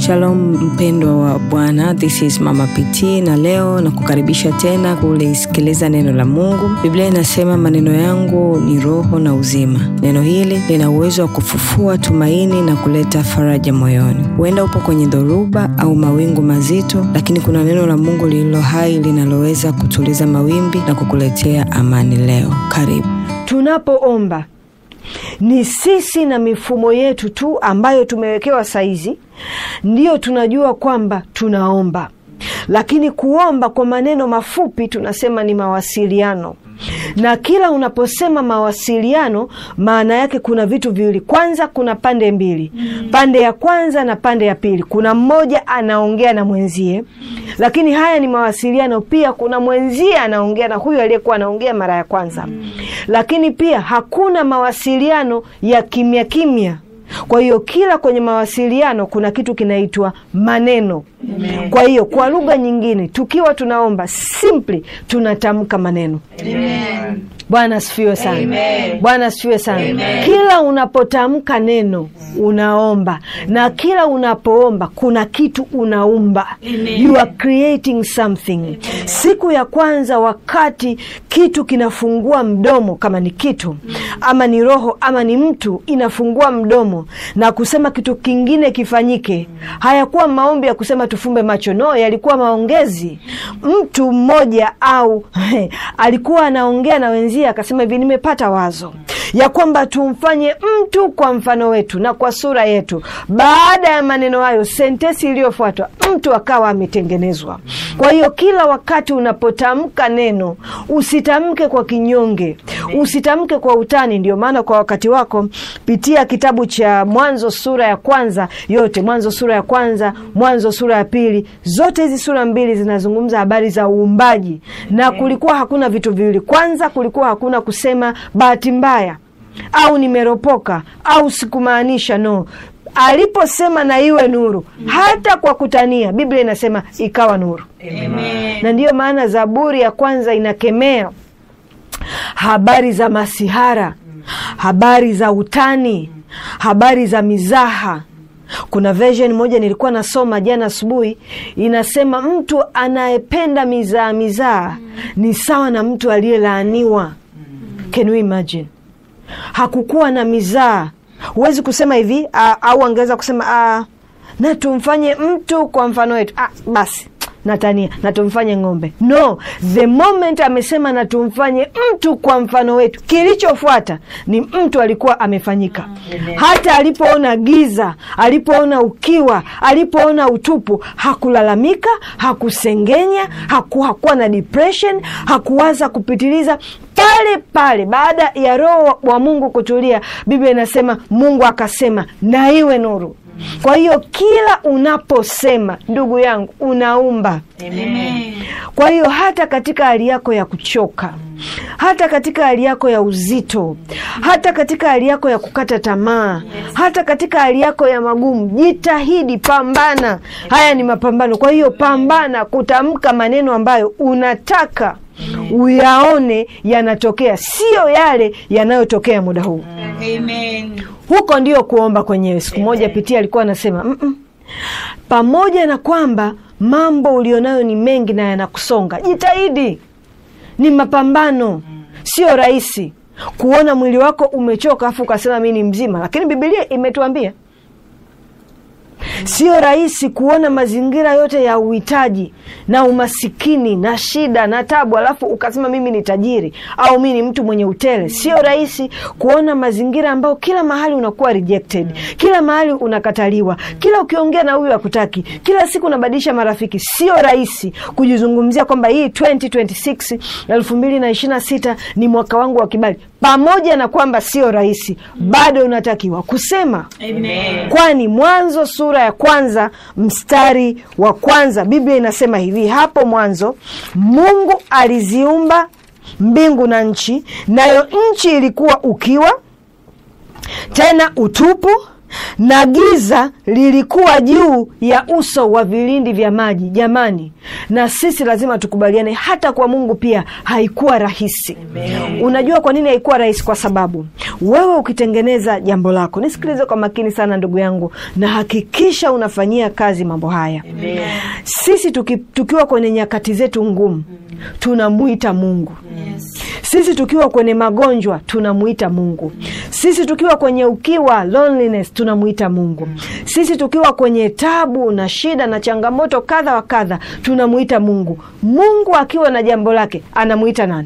Shalom mpendwa wa Bwana, this is Mama PT na leo na kukaribisha tena kulisikiliza neno la Mungu. Biblia inasema maneno yangu ni roho na uzima. Neno hili lina uwezo wa kufufua tumaini na kuleta faraja moyoni. Huenda upo kwenye dhoruba au mawingu mazito, lakini kuna neno la Mungu lililo hai linaloweza kutuliza mawimbi na kukuletea amani leo. Karibu. Tunapoomba ni sisi na mifumo yetu tu ambayo tumewekewa saizi, ndiyo tunajua kwamba tunaomba, lakini kuomba kwa maneno mafupi tunasema ni mawasiliano na kila unaposema mawasiliano, maana yake kuna vitu viwili. Kwanza kuna pande mbili, pande ya kwanza na pande ya pili. Kuna mmoja anaongea na mwenzie, lakini haya ni mawasiliano pia. Kuna mwenzie anaongea na huyu aliyekuwa anaongea mara ya kwanza, lakini pia hakuna mawasiliano ya kimya kimya. Kwa hiyo kila kwenye mawasiliano kuna kitu kinaitwa maneno. Amen. Kwa hiyo kwa lugha nyingine, tukiwa tunaomba simply tunatamka maneno. Amen. Bwana asifiwe sana. Bwana asifiwe sana. Amen. Kila unapotamka neno unaomba, na kila unapoomba kuna kitu unaumba. Amen. You are creating something. Amen. Siku ya kwanza wakati kitu kinafungua mdomo, kama ni kitu ama ni roho ama ni mtu, inafungua mdomo na kusema kitu kingine kifanyike, hayakuwa maombi ya kusema tufumbe macho, no, yalikuwa maongezi. Mtu mmoja au alikuwa anaongea na wenzie akasema hivi, nimepata wazo ya kwamba tumfanye mtu kwa mfano wetu na kwa sura yetu. Baada ya maneno hayo, sentesi iliyofuatwa mtu akawa ametengenezwa. Kwa hiyo kila wakati unapotamka neno usitamke kwa kinyonge, usitamke kwa utani. Ndio maana kwa wakati wako pitia kitabu cha Mwanzo sura ya kwanza yote, Mwanzo sura ya kwanza, Mwanzo sura ya pili. Zote hizi sura mbili zinazungumza habari za uumbaji, na kulikuwa hakuna vitu viwili. Kwanza kulikuwa hakuna kusema bahati mbaya au nimeropoka au sikumaanisha. No, aliposema na iwe nuru, hata kwa kutania, Biblia inasema ikawa nuru. Amen. Na ndiyo maana Zaburi ya kwanza inakemea habari za masihara, habari za utani, habari za mizaha. Kuna version moja nilikuwa nasoma jana asubuhi, inasema mtu anayependa mizaa mizaa ni sawa na mtu aliyelaaniwa. Can you imagine? Hakukuwa na mizaa. Huwezi kusema hivi au angeweza kusema a, na tumfanye mtu kwa mfano wetu. Ah, basi natania na tumfanye ng'ombe. No, the moment amesema na tumfanye mtu kwa mfano wetu, kilichofuata ni mtu alikuwa amefanyika. Hata alipoona giza, alipoona ukiwa, alipoona utupu, hakulalamika, hakusengenya, haku, hakuwa na depression, hakuwaza kupitiliza pale pale baada ya Roho wa Mungu kutulia, Biblia inasema Mungu akasema na iwe nuru. Kwa hiyo kila unaposema, ndugu yangu, unaumba. Amen. Kwa hiyo hata katika hali yako ya kuchoka, hata katika hali yako ya uzito, hata katika hali yako ya kukata tamaa, hata katika hali yako ya magumu, jitahidi, pambana. Haya ni mapambano. Kwa hiyo pambana kutamka maneno ambayo unataka uyaone yanatokea, siyo yale yanayotokea muda huu. Amen. Huko ndio kuomba kwenyewe. Siku moja Pitia alikuwa anasema mm -mm. Pamoja na kwamba mambo ulionayo ni mengi na yanakusonga, jitahidi. Ni mapambano, sio rahisi kuona mwili wako umechoka afu ukasema mi ni mzima, lakini Biblia imetuambia Sio rahisi kuona mazingira yote ya uhitaji na umasikini na shida na tabu, alafu ukasema mimi ni tajiri au mi ni mtu mwenye utele. Sio rahisi kuona mazingira ambayo kila mahali unakuwa rejected, kila mahali unakataliwa, kila ukiongea na huyu hakutaki, kila siku unabadilisha marafiki. Sio rahisi kujizungumzia kwamba hii 2026 elfu mbili na ishirini na sita ni mwaka wangu wa kibali. Pamoja na kwamba sio rahisi, bado unatakiwa kusema Amen. Kwani Mwanzo sura ya kwanza mstari wa kwanza Biblia inasema hivi: hapo mwanzo Mungu aliziumba mbingu na nchi, nayo nchi ilikuwa ukiwa tena utupu, na giza lilikuwa juu ya uso wa vilindi vya maji. Jamani, na sisi lazima tukubaliane, hata kwa Mungu pia haikuwa rahisi. Unajua kwa nini haikuwa rahisi? Kwa sababu wewe ukitengeneza jambo lako, nisikilize kwa makini sana ndugu yangu, na hakikisha unafanyia kazi mambo haya. Sisi tuki, tukiwa kwenye nyakati zetu ngumu tunamwita Mungu. Sisi tukiwa kwenye magonjwa tunamwita Mungu. Sisi tukiwa kwenye ukiwa loneliness tunamwita Mungu. Sisi tukiwa kwenye tabu na shida na changamoto kadha wa kadha tunamwita Mungu. Mungu akiwa na jambo lake anamwita nani?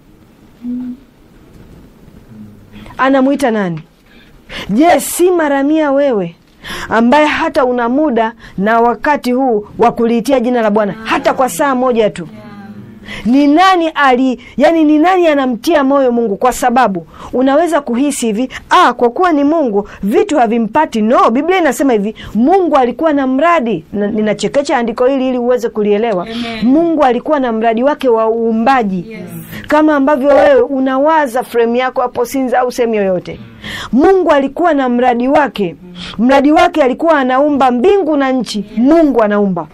Anamwita nani? Je, si mara mia wewe ambaye hata una muda na wakati huu wa kuliitia jina la Bwana hata kwa saa moja tu ni nani ali yani, ni nani anamtia moyo Mungu? Kwa sababu unaweza kuhisi hivi, ah, kwa kuwa ni Mungu vitu havimpati. No, Biblia inasema hivi, Mungu alikuwa na mradi na, ninachekecha andiko hili ili uweze kulielewa. Amen. Mungu alikuwa na mradi wake wa uumbaji Yes. kama ambavyo wewe unawaza fremu yako hapo Sinza au sehemu yoyote. Mungu alikuwa na mradi wake. Mradi wake alikuwa anaumba mbingu na nchi. Mungu anaumba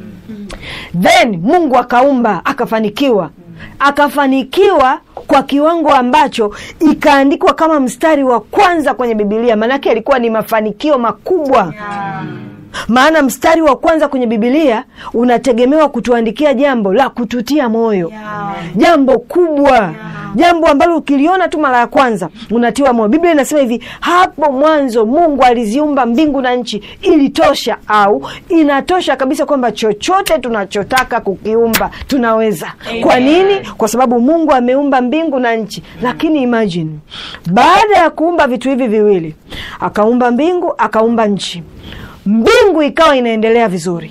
then Mungu akaumba akafanikiwa, akafanikiwa kwa kiwango ambacho ikaandikwa kama mstari wa kwanza kwenye Bibilia. Maanake alikuwa ni mafanikio makubwa maana mstari wa kwanza kwenye Bibilia unategemewa kutuandikia jambo la kututia moyo Yeah. jambo kubwa jambo ambalo ukiliona tu mara ya kwanza unatiwa moyo. Biblia inasema hivi, hapo mwanzo Mungu aliziumba mbingu na nchi. Ilitosha au inatosha kabisa kwamba chochote tunachotaka kukiumba tunaweza. Kwa nini? Kwa sababu Mungu ameumba mbingu na nchi. Lakini imagine baada ya kuumba vitu hivi viwili, akaumba mbingu, akaumba nchi, mbingu ikawa inaendelea vizuri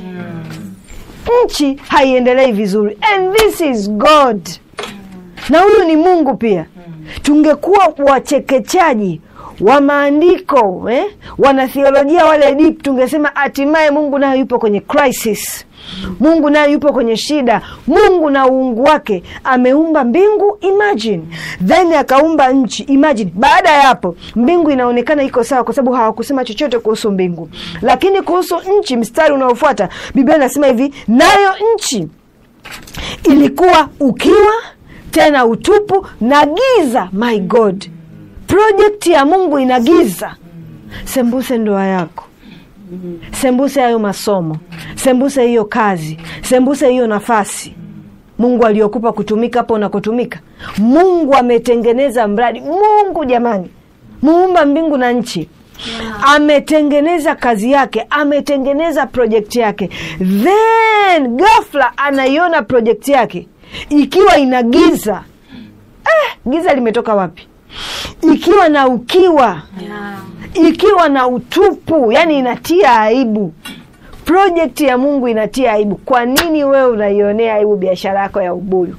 nchi haiendelei vizuri, and this is God, na huyu ni Mungu pia. Tungekuwa wachekechaji wa maandiko eh? Wanathiolojia wale deep, tungesema hatimaye Mungu naye yupo kwenye crisis. Mungu naye yupo kwenye shida. Mungu na uungu wake ameumba mbingu, imagine, then akaumba nchi, imagine. Baada ya hapo mbingu inaonekana iko sawa, kwa sababu hawakusema chochote kuhusu mbingu, lakini kuhusu nchi, mstari unaofuata Biblia inasema hivi, nayo nchi ilikuwa ukiwa tena utupu na giza. My God, projekti ya Mungu ina giza. Sembuse ndoa yako, sembuse hayo masomo, sembuse hiyo kazi, sembuse hiyo nafasi Mungu aliyokupa kutumika hapo unakotumika. Mungu ametengeneza mradi. Mungu jamani, muumba mbingu na nchi ametengeneza kazi yake, ametengeneza projekti yake, then ghafla anaiona projekti yake ikiwa ina giza. Eh, giza limetoka wapi? Ikiwa na ukiwa, Yeah. ikiwa na utupu, yani inatia aibu. Projekti ya Mungu inatia aibu. Kwa nini wewe unaionea aibu biashara yako ya ubuyu?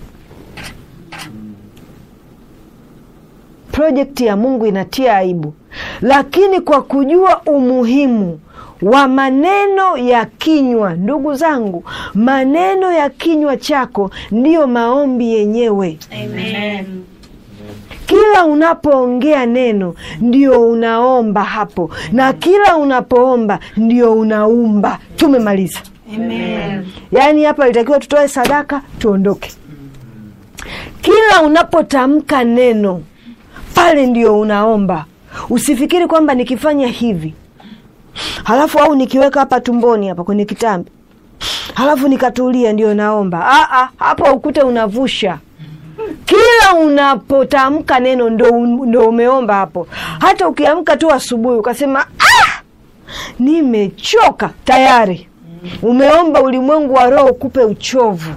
Projekti ya Mungu inatia aibu, lakini kwa kujua umuhimu wa maneno ya kinywa, ndugu zangu, maneno ya kinywa chako ndiyo maombi yenyewe. Amen. Kila unapoongea neno ndio unaomba hapo, na kila unapoomba ndio unaumba. Tumemaliza. Amen. Yaani hapa ilitakiwa tutoe sadaka tuondoke. Kila unapotamka neno pale ndio unaomba. Usifikiri kwamba nikifanya hivi halafu au nikiweka hapa tumboni hapa kwenye kitambi halafu nikatulia ndio naomba. Ah, ah, hapo ukute unavusha kila unapotamka neno ndo, ndo umeomba hapo. Hata ukiamka tu asubuhi ukasema ah, nimechoka tayari umeomba ulimwengu wa roho ukupe uchovu.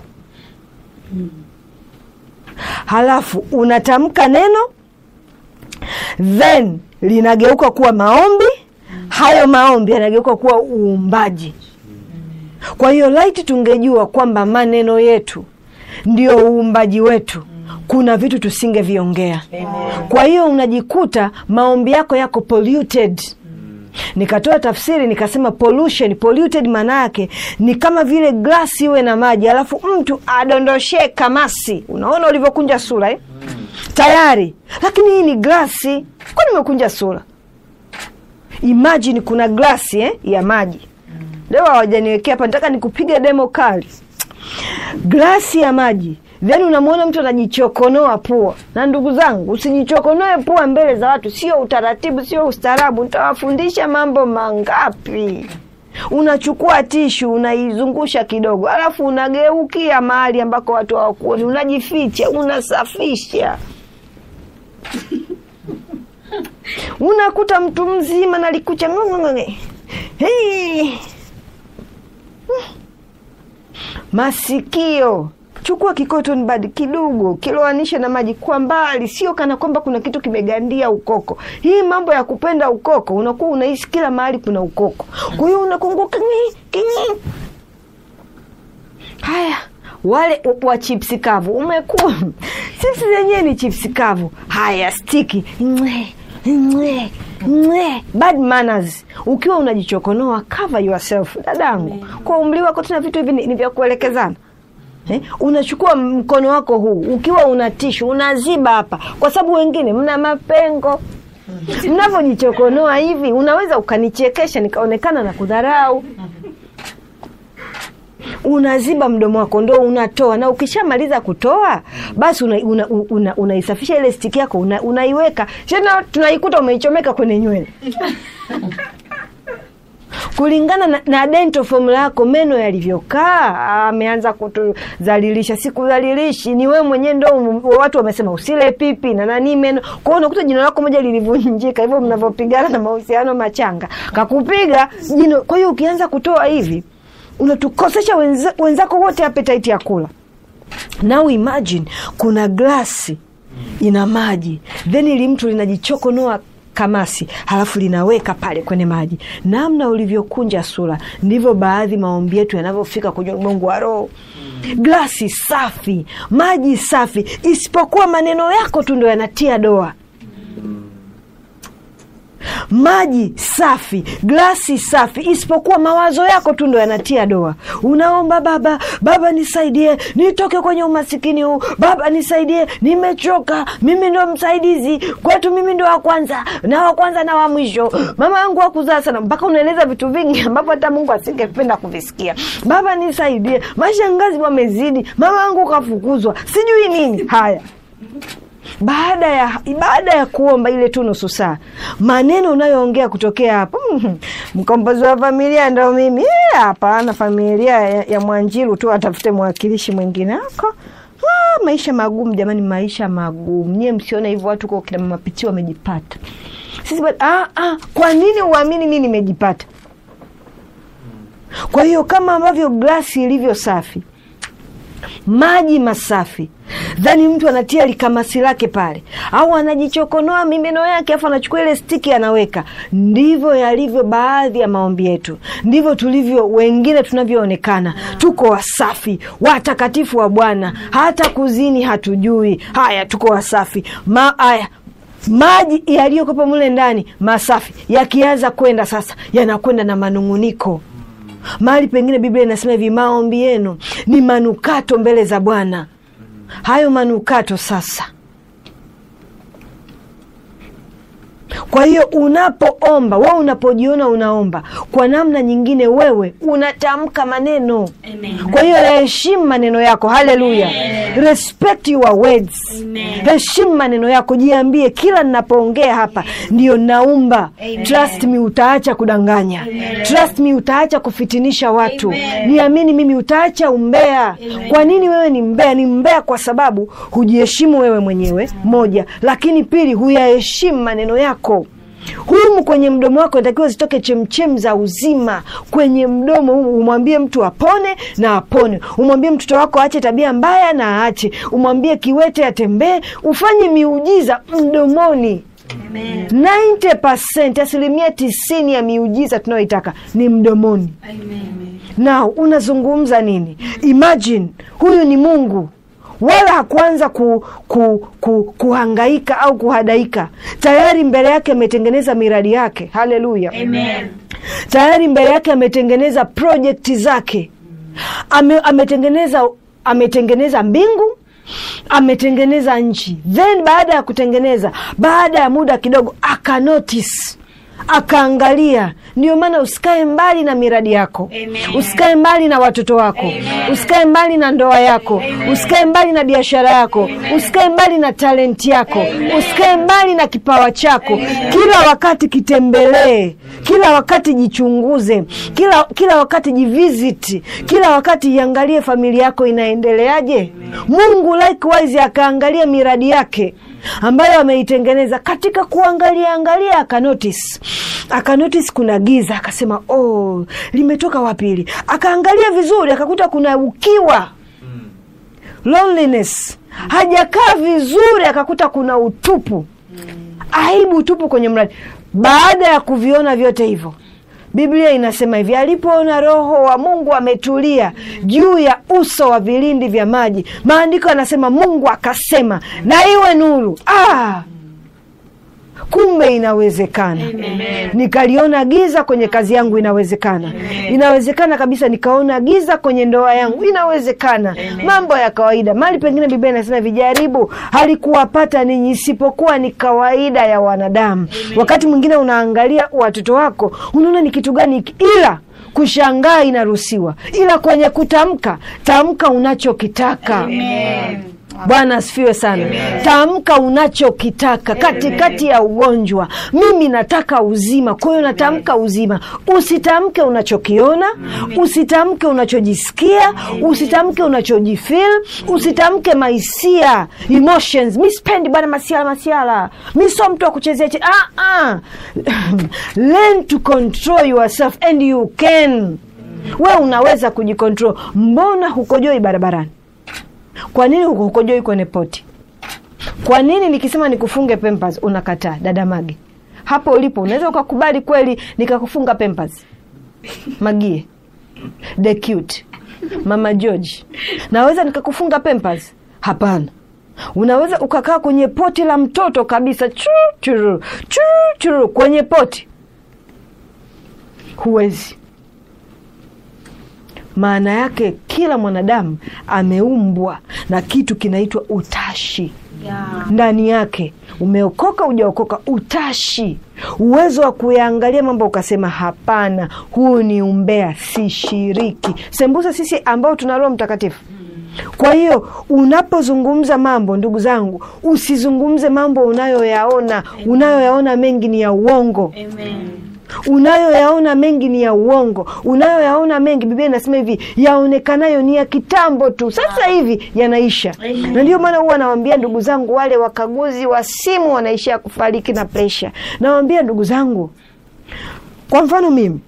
Halafu unatamka neno then linageuka kuwa maombi, hayo maombi yanageuka kuwa uumbaji. Kwa hiyo laiti tungejua kwamba maneno yetu ndio uumbaji wetu, kuna vitu tusingeviongea. Kwa hiyo unajikuta maombi yako yako polluted. Nikatoa tafsiri nikasema pollution, polluted maana yake ni kama vile glasi iwe na maji alafu mtu adondoshee kamasi. Unaona ulivyokunja sura eh? Tayari, lakini hii ni glasi, kwani umekunja sura? imagine kuna glasi eh, ya maji leo hawajaniwekea hapa nataka nikupiga demo kali glasi ya maji then unamwona mtu anajichokonoa pua na ndugu zangu usijichokonoe pua mbele za watu sio utaratibu sio ustaarabu nitawafundisha mambo mangapi unachukua tishu unaizungusha kidogo alafu unageukia mahali ambako watu hawakuoni unajificha unasafisha unakuta mtu mzima nalikucha hey. masikio chukua kikoton bad kidogo kiloanisha na maji kwa mbali sio kana kwamba kuna kitu kimegandia ukoko hii mambo ya kupenda ukoko unakuwa unaishi kila mahali kuna ukoko kwa hiyo unakunguka kinyi, kinyi. haya wale wa chipsi kavu umekuwa chipsi zenyewe ni chipsi kavu haya stiki Mwe, mwe, mwe. bad manners ukiwa unajichokonoa cover yourself dadangu kwa umri wako tena vitu hivi ni, ni vya kuelekezana Eh, unachukua mkono wako huu ukiwa una tishu unaziba hapa kwa sababu wengine mna mapengo mnavyojichokonoa hivi unaweza ukanichekesha nikaonekana na kudharau unaziba mdomo wako ndo unatoa na ukishamaliza kutoa basi unaisafisha una, una, una ile stiki yako una, unaiweka tena tunaikuta umeichomeka kwenye nywele kulingana na, na dental formula yako meno yalivyokaa ameanza kutudhalilisha sikudhalilishi ni wewe mwenyewe ndo watu wamesema usile pipi na nani meno kwa hiyo unakuta jino lako moja lilivunjika hivyo mnavyopigana na mahusiano machanga kakupiga jino kwa hiyo ukianza kutoa hivi unatukosesha wenza, wenzako wote appetite ya kula now imagine kuna glasi ina maji then ili mtu linajichokonoa kamasi halafu linaweka pale kwenye maji namna ulivyokunja sura ndivyo baadhi maombi yetu yanavyofika kwenye ulimwengu wa roho glasi safi maji safi isipokuwa maneno yako tu ndo yanatia doa maji safi glasi safi isipokuwa mawazo yako tu ndo yanatia doa unaomba baba baba nisaidie nitoke kwenye umasikini huu baba nisaidie nimechoka mimi ndo msaidizi kwetu mimi ndo wa kwanza na wa kwanza na wa mwisho mama yangu wakuzaa sana mpaka unaeleza vitu vingi ambavyo hata mungu asingependa kuvisikia baba nisaidie mashangazi wamezidi mama yangu kafukuzwa sijui nini haya baada ya baada ya kuomba ile tu nusu saa maneno unayoongea kutokea hapo mkombozi wa familia ndo mimi hapana familia ya, ya mwanjiru tu atafute mwakilishi mwingine ako ah, maisha magumu jamani maisha magumu nyie msione hivyo watu kwa kina mapiti wamejipata sisi ah, ah, kwa nini uamini mi nimejipata kwa hiyo kama ambavyo glasi ilivyo safi maji masafi dhani mtu anatia likamasi lake pale au anajichokonoa mimeno yake afu anachukua ile stiki anaweka ndivyo yalivyo baadhi ya maombi yetu ndivyo tulivyo wengine tunavyoonekana tuko wasafi watakatifu wa bwana hata kuzini hatujui haya tuko wasafi Ma, haya maji yaliyokopa mule ndani masafi yakianza kwenda sasa yanakwenda na manung'uniko mahali pengine biblia inasema hivi maombi yenu ni manukato mbele za bwana hayo manukato sasa kwa hiyo unapoomba we unapojiona unaomba kwa namna nyingine wewe unatamka maneno Amen. kwa hiyo heshimu maneno yako haleluya respect your words heshimu maneno yako jiambie kila ninapoongea hapa ndio naumba trust me utaacha kudanganya trust me utaacha kufitinisha watu niamini mimi utaacha umbea kwa nini wewe ni mbea ni mbea kwa sababu hujiheshimu wewe mwenyewe moja lakini pili huyaheshimu maneno yako humu kwenye mdomo wako inatakiwa zitoke chemchem za uzima kwenye mdomo humu umwambie mtu apone na apone umwambie mtoto wako aache tabia mbaya na aache umwambie kiwete atembee ufanye miujiza mdomoni 90 asilimia tisini ya miujiza tunayoitaka ni mdomoni na unazungumza nini imagine huyu ni mungu wala hakuanza ku, ku, ku, kuhangaika au kuhadaika tayari mbele yake ametengeneza miradi yake haleluya Amen. tayari mbele yake ametengeneza projekti zake Ame, ametengeneza ametengeneza mbingu ametengeneza nchi then baada ya kutengeneza baada ya muda kidogo akanotice akaangalia. Ndio maana usikae mbali na miradi yako, Amen. usikae mbali na watoto wako, usikae mbali na ndoa yako, usikae mbali na biashara yako, usikae mbali na talenti yako, usikae mbali na kipawa chako. Kila wakati kitembelee, kila wakati jichunguze, kila, kila wakati jivisit, kila wakati iangalie familia yako inaendeleaje. Mungu likewise akaangalia miradi yake ambayo ameitengeneza katika kuangalia angalia, akanotice akanotice kuna giza, akasema oh, limetoka wapi hili? Akaangalia vizuri, akakuta kuna ukiwa loneliness, hajakaa vizuri, akakuta kuna utupu, aibu, utupu kwenye mradi. Baada ya kuviona vyote hivyo Biblia inasema hivi, alipoona Roho wa Mungu ametulia juu ya uso wa vilindi vya maji. Maandiko yanasema Mungu akasema na iwe nuru. Ah, kumbe inawezekana. Nikaliona giza kwenye kazi yangu, inawezekana. Inawezekana kabisa. Nikaona giza kwenye ndoa yangu, inawezekana. Mambo ya kawaida. Mali pengine Biblia inasema vijaribu halikuwapata ninyi, isipokuwa ni kawaida ya wanadamu. Wakati mwingine unaangalia watoto wako, unaona ni kitu gani hiki, ila kushangaa inaruhusiwa, ila kwenye kutamka, tamka unachokitaka. Bwana asifiwe sana. Tamka unachokitaka katikati ya ugonjwa. Mimi nataka uzima, kwa hiyo natamka uzima. Usitamke unachokiona, usitamke unachojisikia, usitamke unachojifeel, usitamke mahisia emotions. Mi sipendi bwana masiala masiala, mi sio mtu wa kuchezea che. Ah, ah. Learn to control yourself and you can. We unaweza kujikontrol. Mbona hukojoi barabarani? Kwa nini hukojoi kwenye poti? Kwa nini nikisema nikufunge Pampers unakataa? Dada Mage, hapo ulipo unaweza ukakubali kweli nikakufunga Pampers? Magie, the cute Mama George, naweza nikakufunga Pampers? Hapana. Unaweza ukakaa kwenye poti la mtoto kabisa, churu churu churu churu, kwenye poti? Huwezi. Maana yake kila mwanadamu ameumbwa na kitu kinaitwa utashi ndani yake. Umeokoka ujaokoka, utashi, uwezo wa kuyaangalia mambo ukasema, hapana, huu ni umbea, sishiriki. Sembusa sisi ambao tuna Roho Mtakatifu. Kwa hiyo unapozungumza mambo, ndugu zangu, usizungumze mambo unayoyaona. Unayoyaona mengi ni ya uongo unayoyaona mengi ni ya uongo. Unayoyaona mengi, Biblia inasema hivi, yaonekanayo ni ya kitambo tu, sasa hivi yanaisha. Na ndio maana huwa nawambia ndugu zangu, wale wakaguzi wa simu wanaishia kufariki na presha. Nawambia ndugu zangu, kwa mfano mimi,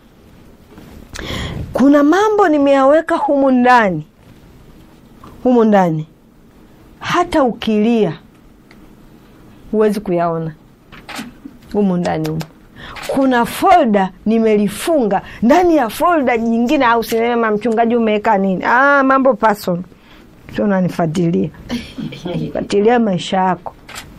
kuna mambo nimeyaweka humu ndani, humu ndani, hata ukilia huwezi kuyaona humu ndani humu kuna folda nimelifunga ndani ya folda jingine, au sinema, mchungaji umeweka nini? Ah, mambo person sio, unanifuatilia fuatilia maisha yako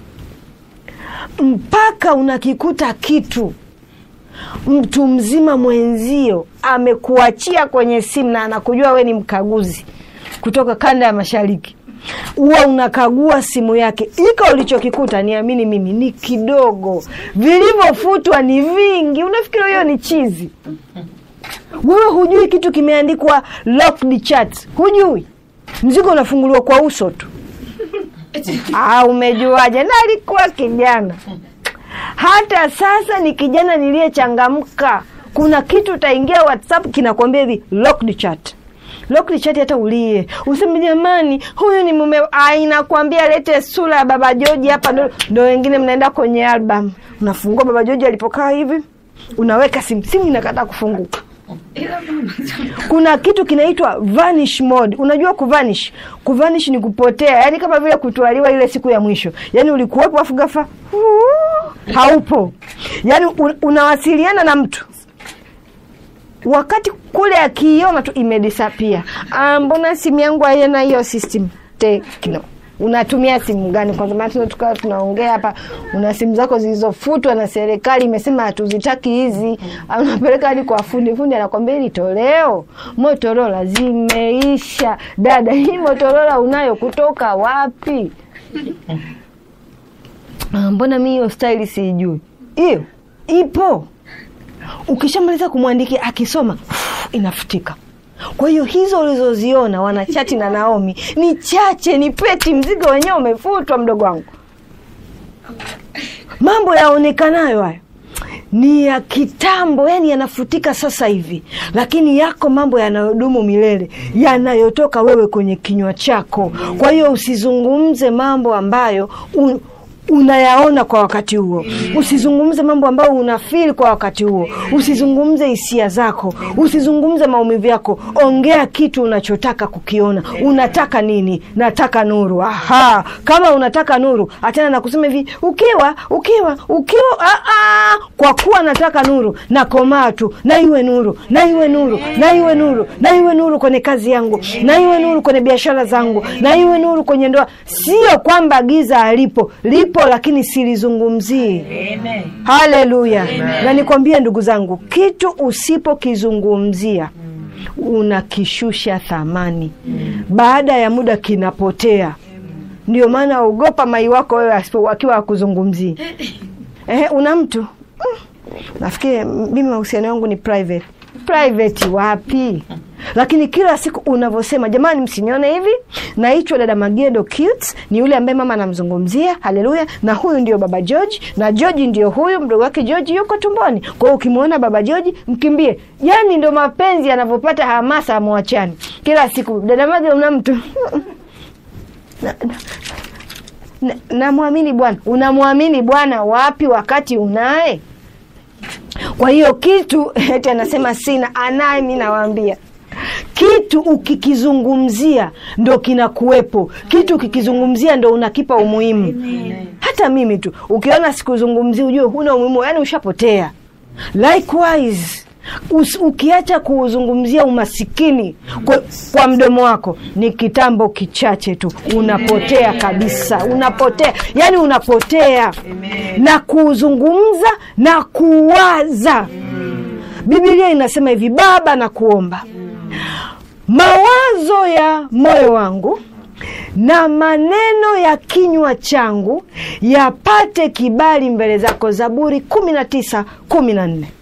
mpaka unakikuta kitu mtu mzima mwenzio amekuachia kwenye simu na anakujua we ni mkaguzi kutoka kanda ya mashariki huwa unakagua simu yake, iko ulichokikuta, niamini mimi, ni kidogo, vilivyofutwa ni vingi. Unafikiri hiyo ni chizi? Wewe hujui kitu kimeandikwa locked chat, hujui mzigo unafunguliwa kwa uso tu. Ah, umejuaje? na alikuwa kijana. Hata sasa ni kijana niliyechangamka. Kuna kitu utaingia WhatsApp kinakwambia hivi locked chat locked chat, hata ulie useme jamani, huyu ni mume. Inakwambia lete sura ya baba Joji hapa, ndo, ndo wengine mnaenda kwenye album, unafungua baba Joji alipokaa hivi, unaweka simu, simu inakataa kufunguka. Kuna kitu kinaitwa vanish mode. Unajua kuvanish? Kuvanish ni kupotea, yani kama vile kutwaliwa ile siku ya mwisho, yani ulikuwepo afu ghafla haupo, yani unawasiliana na mtu wakati kule akiiona tu imedisapia. Ah, mbona simu yangu haina hiyo system Tekno? Unatumia simu gani? Kwa sababu tukawa tunaongea hapa, una simu zako zilizofutwa na serikali imesema hatuzitaki hizi. Unapeleka hadi kwa fundi, fundi anakwambia hili toleo Motorola zimeisha. Dada, hii Motorola unayo kutoka wapi? Ah, mbona mi hiyo staili siijui. Hiyo ipo ukishamaliza kumwandikia akisoma inafutika kwa hiyo hizo ulizoziona wanachati na naomi ni chache ni peti mzigo wenyewe umefutwa mdogo wangu mambo yaonekanayo hayo ni ya kitambo yani yanafutika sasa hivi lakini yako mambo yanayodumu milele yanayotoka wewe kwenye kinywa chako kwa hiyo usizungumze mambo ambayo un, unayaona kwa wakati huo usizungumze mambo ambayo unafili kwa wakati huo usizungumze hisia zako usizungumze maumivu yako ongea kitu unachotaka kukiona unataka nini nataka nuru aha kama unataka nuru achana na kusema hivi ukiwa ukiwa ukiwa aa, kwa kuwa nataka nuru nakomaa tu na iwe nuru na iwe nuru na iwe nuru na iwe nuru kwenye kazi yangu na iwe nuru kwenye biashara zangu na iwe nuru kwenye ndoa sio kwamba giza alipo lipo lakini silizungumzii Amen. haleluya na nikwambie ndugu zangu kitu usipokizungumzia unakishusha thamani baada ya muda kinapotea ndio maana ogopa mai wako wewe asipo- akiwa akuzungumzii Ehe, una mtu Mm, nafikiri mimi mahusiano yangu ni private private wapi lakini kila siku unavyosema jamani msinione hivi naitwa dada magedo cute ni yule ambaye mama anamzungumzia haleluya na huyu ndio baba george na george ndio huyu mdogo wake george yuko tumboni kwa hiyo ukimwona baba george mkimbie yani ndo mapenzi yanavyopata hamasa amwachani kila siku dada magedo una mtu Na- na- na- namwamini bwana unamwamini bwana wapi wakati unaye kwa hiyo kitu eti anasema sina anaye mi nawaambia kitu ukikizungumzia ndo kinakuwepo kitu ukikizungumzia ndo unakipa umuhimu hata mimi tu ukiona sikuzungumzia ujue huna umuhimu yani ushapotea likewise Us, ukiacha kuuzungumzia umasikini kwa, kwa mdomo wako ni kitambo kichache tu unapotea kabisa unapotea yani unapotea na kuuzungumza na kuwaza bibilia inasema hivi baba na kuomba mawazo ya moyo wangu na maneno ya kinywa changu yapate kibali mbele zako zaburi kumi na tisa kumi na nne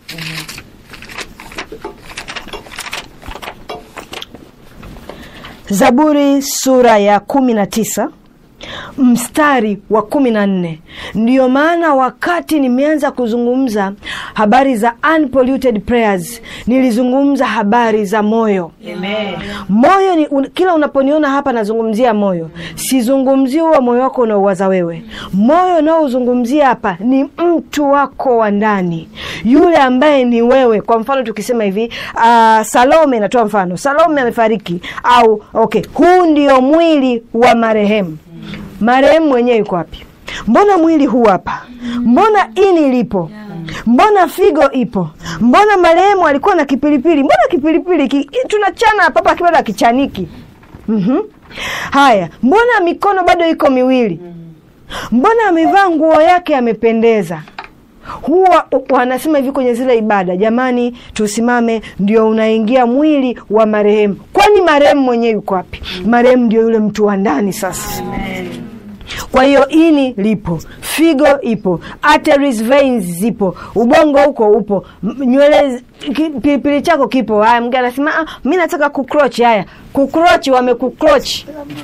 zaburi sura ya kumi na tisa mstari wa kumi na nne ndiyo maana wakati nimeanza kuzungumza habari za unpolluted prayers nilizungumza habari za moyo Amen. moyo ni un, kila unaponiona hapa nazungumzia moyo sizungumzii huo moyo wako unaowaza wewe moyo unaozungumzia hapa ni mtu wako wa ndani yule ambaye ni wewe kwa mfano tukisema hivi uh, salome natoa mfano salome amefariki au okay huu ndio mwili wa marehemu marehemu mwenyewe yuko wapi mbona mwili huu hapa mbona ini lipo mbona figo ipo mbona marehemu alikuwa na kipilipili mbona kipilipili ki, tunachana papa kibado akichaniki mm-hmm. haya mbona mikono bado iko miwili mbona amevaa nguo yake amependeza huwa wanasema hivi kwenye zile ibada jamani tusimame ndio unaingia mwili wa marehemu kwani marehemu mwenyewe yuko wapi marehemu ndio yule mtu wa ndani sasa kwa hiyo ini lipo figo ipo arteries veins zipo ubongo huko upo m- nywele ki- pilipili chako kipo haya mgeni anasema ah, mi nataka kukrochi haya kukrochi wamekukrochi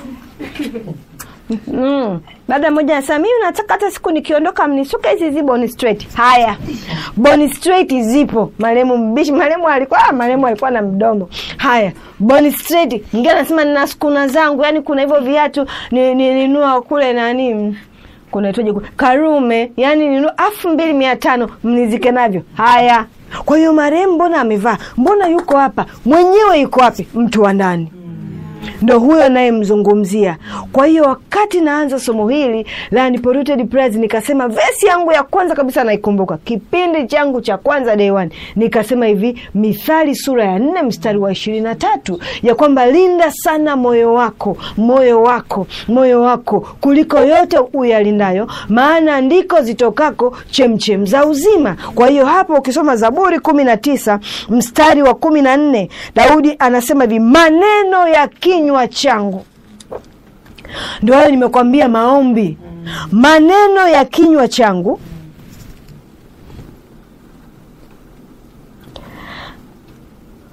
Mm. Dada mmoja anasema mimi nataka hata siku nikiondoka mnisuke hizi hizi boni straight. Haya. Boni straight zipo. Maremu mbishi, maremu alikuwa ah, maremu alikuwa na mdomo. Haya. Boni straight. Mwingine anasema nina skuna zangu, yani kuna hivyo viatu ni- nilinunua kule nani kunaitwaje kule? Karume, yani ninunua elfu mbili mia tano mnizike navyo. Haya. Kwa hiyo marehemu mbona amevaa? Mbona yuko hapa? Mwenyewe yuko wapi? Mtu wa ndani ndo huyo nayemzungumzia kwa hiyo wakati naanza somo hili la Unpolluted Prayers nikasema vesi yangu ya kwanza kabisa naikumbuka kipindi changu cha kwanza day one nikasema hivi mithali sura ya nne mstari wa ishirini na tatu ya kwamba linda sana moyo wako moyo wako moyo wako kuliko yote uyalindayo maana ndiko zitokako chemchem za uzima kwa hiyo hapo ukisoma zaburi kumi na tisa mstari wa kumi na nne daudi anasema hivi maneno ya kinywa changu ndio hayo nimekwambia maombi maneno ya kinywa changu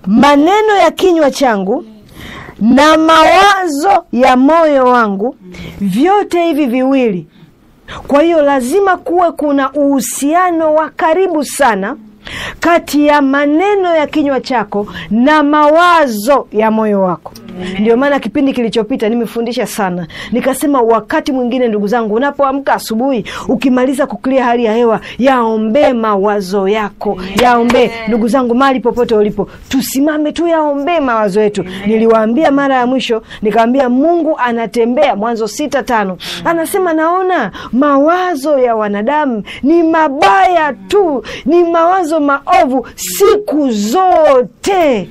maneno ya kinywa changu na mawazo ya moyo wangu, vyote hivi viwili. Kwa hiyo lazima kuwe kuna uhusiano wa karibu sana kati ya maneno ya kinywa chako na mawazo ya moyo wako. Ndio maana kipindi kilichopita nimefundisha sana, nikasema wakati mwingine, ndugu zangu, unapoamka asubuhi, ukimaliza kuklia hali ya hewa, yaombee mawazo yako, yaombee. Ndugu zangu, mahali popote ulipo, tusimame tu yaombee mawazo yetu. Niliwaambia mara ya mwisho, nikaambia Mungu anatembea, Mwanzo sita tano anasema, naona mawazo ya wanadamu ni mabaya tu, ni mawazo maovu siku zote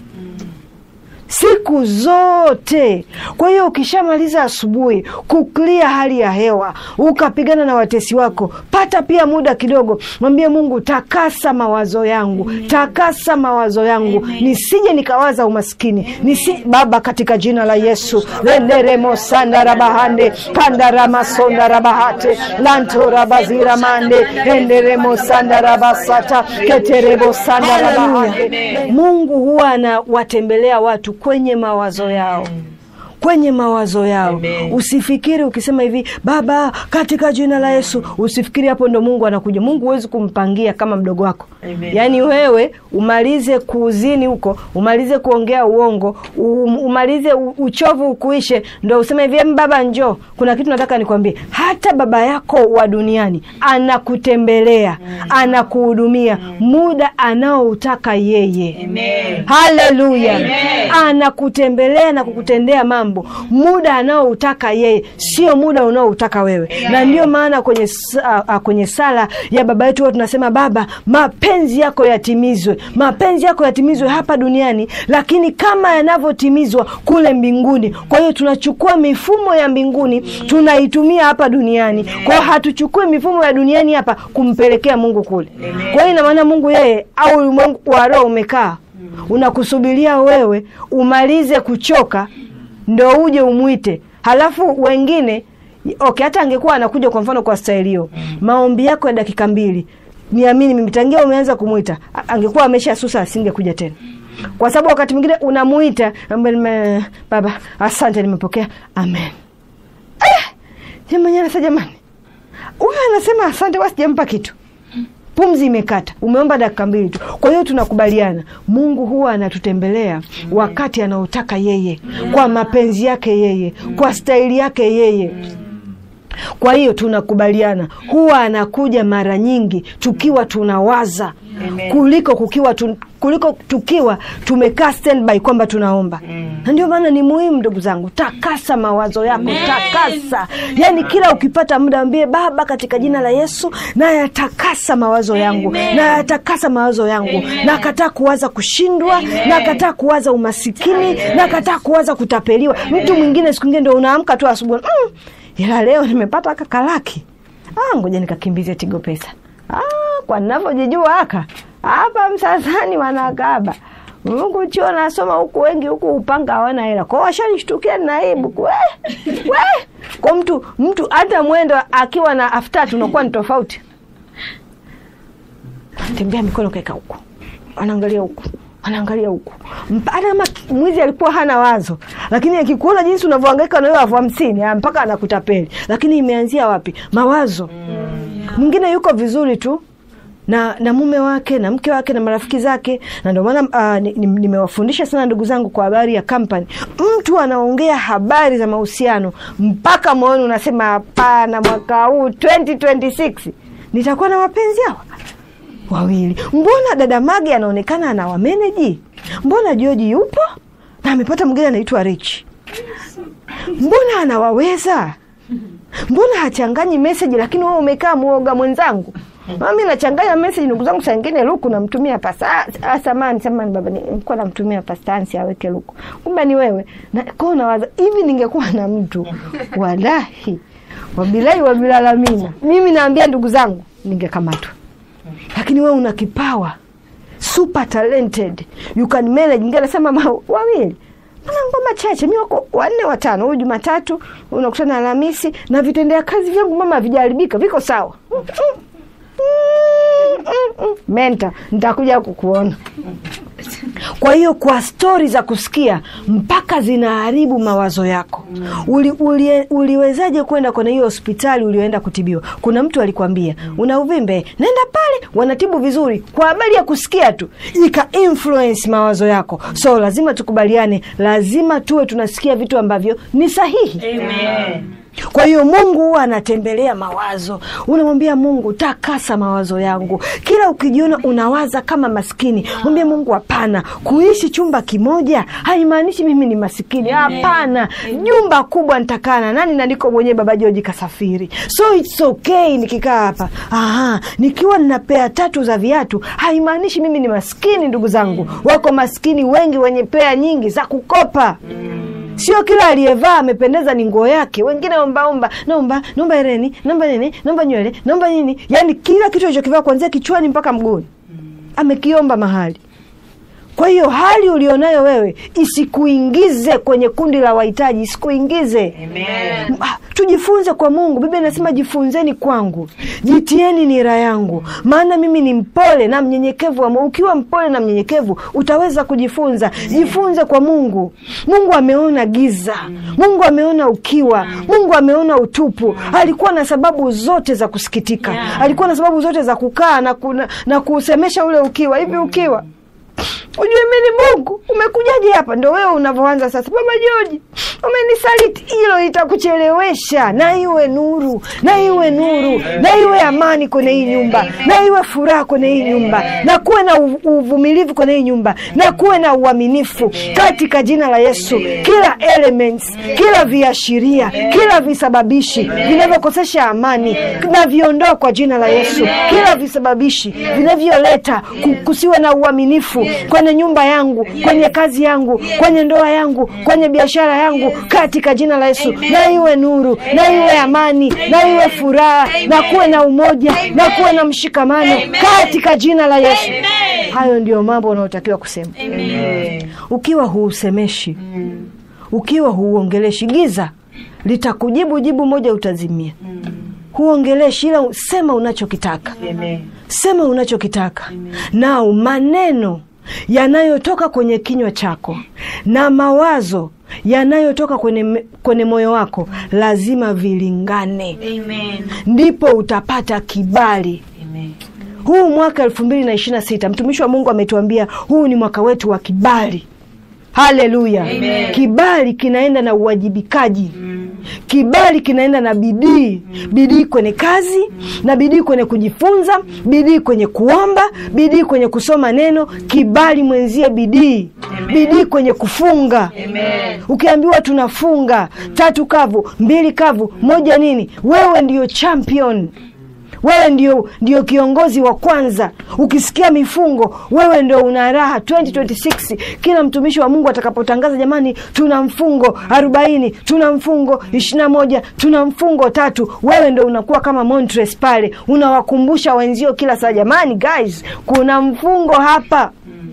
siku zote. Kwa hiyo ukishamaliza asubuhi kuklia hali ya hewa, ukapigana na watesi wako, pata pia muda kidogo, mwambie Mungu, takasa mawazo yangu, takasa mawazo yangu, nisije nikawaza umaskini nisi Baba, katika jina la Yesu lenderemo sandarabahande kandaramasondarabahate lantorabaziramande enderemo sandarabasata keterebo sandarabahande. Mungu huwa anawatembelea watu kwenye mawazo yao kwenye mawazo yao. Usifikiri ukisema hivi Baba, katika jina la Yesu, usifikiri hapo ndo Mungu anakuja. Mungu huwezi kumpangia kama mdogo wako. Yaani wewe umalize kuuzini huko, umalize kuongea uongo, um, umalize u- uchovu ukuishe, ndo useme hivi "Em, Baba njoo, kuna kitu nataka nikwambie. Hata baba yako wa duniani anakutembelea, anakuhudumia muda anaoutaka yeye. Haleluya! Anakutembelea na kukutendea mambo muda anaoutaka yeye, sio muda unaoutaka wewe. Na ndio maana kwenye, sa- a, kwenye sala ya baba yetu huwa tunasema Baba, mapenzi yako yatimizwe, mapenzi yako yatimizwe hapa duniani, lakini kama yanavyotimizwa kule mbinguni. Kwa hiyo tunachukua mifumo ya mbinguni tunaitumia hapa duniani. Kwa hiyo hatuchukui mifumo ya duniani hapa kumpelekea Mungu kule. Kwa hiyo ina maana Mungu yeye au ulimwengu wa roho umekaa unakusubiria wewe umalize kuchoka ndo uje umwite. Halafu wengine okay, hata angekuwa anakuja kwa mfano kwa staili hiyo, maombi yako ya dakika mbili, niamini mimi, tangia umeanza kumwita, a- angekuwa amesha susa, asingekuja tena, kwa sababu wakati mwingine unamuita ambe, nime- baba, asante, nimepokea, amen. Eh, mwenyewe sasa, jamani, huyu anasema asante, wasijampa kitu pumzi imekata, umeomba dakika mbili tu. Kwa hiyo tunakubaliana, Mungu huwa anatutembelea wakati anaotaka yeye, kwa mapenzi yake yeye, kwa staili yake yeye. Kwa hiyo tunakubaliana, huwa anakuja mara nyingi tukiwa tunawaza kuliko kukiwa tu, kuliko tukiwa tumekaa standby kwamba tunaomba. Na ndio maana ni muhimu, ndugu zangu, takasa mawazo yako, takasa. Yani kila ukipata muda ambie Baba, katika jina la Yesu nayatakasa mawazo yangu, nayatakasa mawazo yangu, nakataa kuwaza kushindwa, nakataa kuwaza umasikini, nakataa kuwaza kutapeliwa. Mtu mwingine siku ingine ndo unaamka tu asubuhi mm, ila leo nimepata kakalaki, ah, ngoja nikakimbize Tigo Pesa. Ah, kwa ninavyojijua haka hapa Msasani wanakaba Mungu chuo nasoma huku, wengi huku upanga hawana hela kwao, washanishtukia naibu we, we. Kwa mtu mtu hata mwendo akiwa na aftatu unakuwa ni tofauti, tembea mikono kaeka huku, anaangalia huku anaangalia huku, Mpa- hata kama mwizi alikuwa hana wazo, lakini akikuona jinsi unavyohangaika na wewe elfu hamsini ah, mpaka anakutapeli. Lakini imeanzia wapi? Mawazo. Mwingine yuko vizuri tu na na mume wake na mke wake na marafiki zake, na ndio maana uh, ni- ni- nimewafundisha sana ndugu zangu kwa habari ya kampani. Mtu anaongea habari za mahusiano mpaka moyoni unasema hapana, mwaka huu 2026 nitakuwa na wapenzi hawa wawili. Mbona dada Mage anaonekana anawameneji? Mbona Joji yupo na amepata mwingine anaitwa Rich? Mbona anawaweza? Mbona hachanganyi meseji? Lakini wewe umekaa mwoga mwenzangu. Mami nachanganya meseji ndugu zangu, saa ingine luku namtumia pasta. Ah, samani samani baba, nilikuwa namtumia pasta Ansi aweke luku, kumbe ni wewe. Na kwa nawaza hivi, ningekuwa na mtu walahi wabilahi wabilalamina, mimi naambia ndugu zangu, ningekamatwa lakini wewe una kipawa super talented you can manage. Ngine nasema ma- wawili ana ngoma chache, mi wako wanne watano. Huyu Jumatatu unakutana Alhamisi, na vitendea kazi vyangu mama havijaharibika, viko sawa. Mm, mm, mm. mm, mm, menta nitakuja kukuona kwa hiyo kwa stori za kusikia mpaka zinaharibu mawazo yako uli, uli, uliwezaje kwenda kwenye hiyo hospitali ulioenda kutibiwa kuna mtu alikwambia una uvimbe nenda pale wanatibu vizuri kwa habari ya kusikia tu ika influence mawazo yako so lazima tukubaliane lazima tuwe tunasikia vitu ambavyo ni sahihi Amen. kwa hiyo mungu huwa anatembelea mawazo unamwambia mungu takasa mawazo yangu kila ukijiona unawaza kama maskini mwambie mungu hapana kuishi chumba kimoja haimaanishi mimi ni masikini hapana nyumba kubwa nitakaa na nani na niko mwenyewe baba joji kasafiri so its okay nikikaa hapa Aha, nikiwa nina pea tatu za viatu haimaanishi mimi ni maskini ndugu zangu wako maskini wengi wenye pea nyingi za kukopa sio kila aliyevaa amependeza ni nguo yake wengine ombaomba naomba naomba hereni naomba nini naomba nywele naomba nini yaani kila kitu alichokivaa kuanzia kichwani mpaka mguuni amekiomba mahali kwa hiyo hali ulionayo wewe isikuingize kwenye kundi la wahitaji isikuingize Amen. Ah, tujifunze kwa mungu biblia inasema jifunzeni kwangu jitieni nira yangu maana mimi ni mpole na mnyenyekevu wa moyo. ukiwa mpole na mnyenyekevu utaweza kujifunza jifunze kwa mungu mungu ameona giza mungu ameona ukiwa mungu ameona utupu alikuwa na sababu zote za kusikitika Yeah. alikuwa na sababu zote za kukaa na, kuna, na kusemesha ule ukiwa hivi ukiwa ujue mi ni mungu umekujaje hapa ndo wewe unavyoanza sasa baba joji umenisaliti hilo litakuchelewesha na iwe nuru na iwe nuru na iwe amani kwenye hii nyumba na iwe furaha kwenye hii nyumba na kuwe na u- uvumilivu kwenye hii nyumba na kuwe na uaminifu katika jina la yesu kila elements kila viashiria kila visababishi vinavyokosesha amani na viondoa kwa jina la yesu kila visababishi vinavyoleta ku- kusiwe na uaminifu kwenye nyumba yangu kwenye kazi yangu kwenye ndoa yangu kwenye biashara yangu katika jina la yesu na iwe nuru na iwe amani na iwe furaha na kuwe na umoja na kuwe na mshikamano katika jina la yesu hayo ndio mambo unaotakiwa kusema Amen. ukiwa huusemeshi ukiwa huuongeleshi giza litakujibu jibu moja utazimia huongeleshi ila sema unachokitaka Amen. sema unachokitaka nao maneno yanayotoka kwenye kinywa chako na mawazo yanayotoka kwenye, kwenye moyo wako lazima vilingane Amen. ndipo utapata kibali Amen. huu mwaka elfu mbili na ishiri na sita mtumishi wa mungu ametuambia huu ni mwaka wetu wa kibali haleluya Amen. kibali kinaenda na uwajibikaji kibali kinaenda na bidii bidii kwenye kazi na bidii kwenye kujifunza bidii kwenye kuomba bidii kwenye kusoma neno kibali mwenzie bidii bidii kwenye kufunga Amen. ukiambiwa tunafunga tatu kavu mbili kavu moja nini wewe ndio champion wewe ndio, ndio kiongozi wa kwanza ukisikia mifungo wewe ndio una raha 2026 kila mtumishi wa mungu atakapotangaza jamani tuna mfungo arobaini tuna mfungo ishirina moja tuna mfungo tatu wewe ndo unakuwa kama montres pale unawakumbusha wenzio kila saa jamani guys kuna mfungo hapa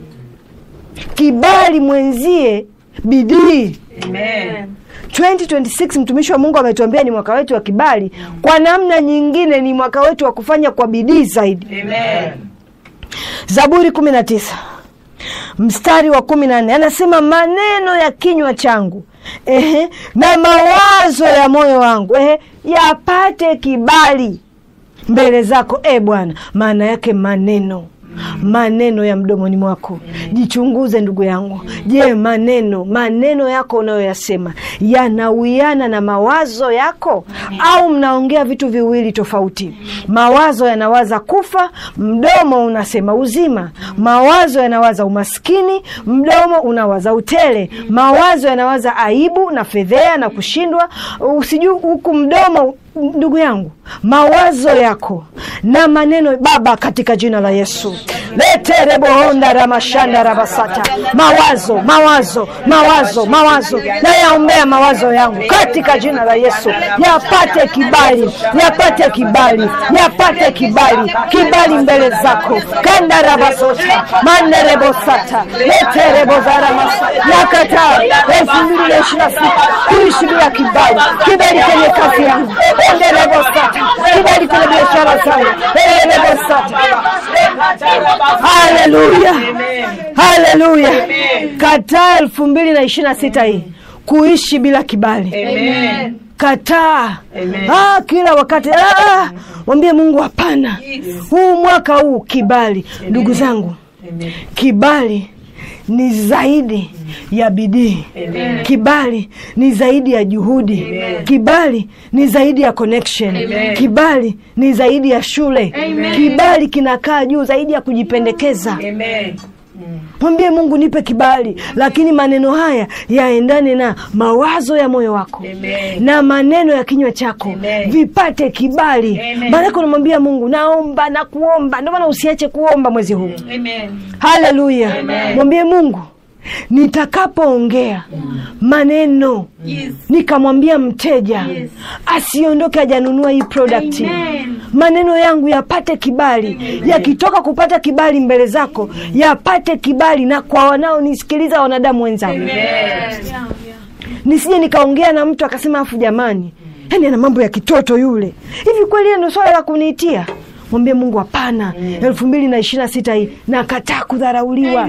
kibali mwenzie bidii Amen. 2026 mtumishi wa mungu ametuambia ni mwaka wetu wa kibali kwa namna nyingine ni mwaka wetu wa kufanya kwa bidii zaidi Amen. zaburi 19 mstari wa 14 anasema maneno ya kinywa changu ehe, na mawazo ya moyo wangu ehe, yapate kibali mbele zako e bwana maana yake maneno maneno ya mdomoni mwako jichunguze ndugu yangu je maneno maneno yako unayoyasema yanawiana na mawazo yako au mnaongea vitu viwili tofauti mawazo yanawaza kufa mdomo unasema uzima mawazo yanawaza umaskini mdomo unawaza utele mawazo yanawaza aibu na fedhea na kushindwa usijui huku mdomo ndugu yangu mawazo yako na maneno baba katika jina la yesu leterebohonda ramashanda rabasata mawazo mawazo mawazo mawazo nayaombea mawazo yangu katika jina la yesu yapate kibali yapate kibali yapate kibali kibali mbele zako kanda rabasota manderebosata leterebozaramas yakata elfu mbili na ishirini na sita kuishi bila kibali, kibali kwenye kazi yangu, endelevosata, kibali kwenye biashara zangu, endelevosata. Haleluya, haleluya. Kataa elfu mbili na ishirini na sita hii kuishi bila kibali. Amen. Kataa Amen. ah, kila wakati ah, mwambie Mungu hapana, huu mwaka huu kibali. Ndugu zangu, Amen. kibali ni zaidi ya bidii. Amen. Kibali ni zaidi ya juhudi. Amen. Kibali ni zaidi ya connection. Amen. Kibali ni zaidi ya shule. Kibali kinakaa juu zaidi ya kujipendekeza. Amen. Mwambie Mungu, nipe kibali, lakini maneno haya yaendane na mawazo ya moyo wako Amen. na maneno ya kinywa chako Amen. vipate kibali. Amen. Maanake unamwambia Mungu, naomba na kuomba. Ndio maana usiache kuomba mwezi huu. Amen. Haleluya! Amen. Mwambie Mungu, nitakapoongea maneno Yes. nikamwambia mteja asiondoke hajanunua hii product, maneno yangu yapate kibali. Yakitoka kupata kibali mbele zako, yapate kibali na kwa wanaonisikiliza, wanadamu wenzangu, nisije nikaongea na mtu akasema, afu jamani, yani ana mambo ya kitoto yule. Hivi kweli hiyo ndio swala la kuniitia? Mwambie Mungu, hapana. elfu mbili na ishirini na sita hii nakataa kudharauliwa.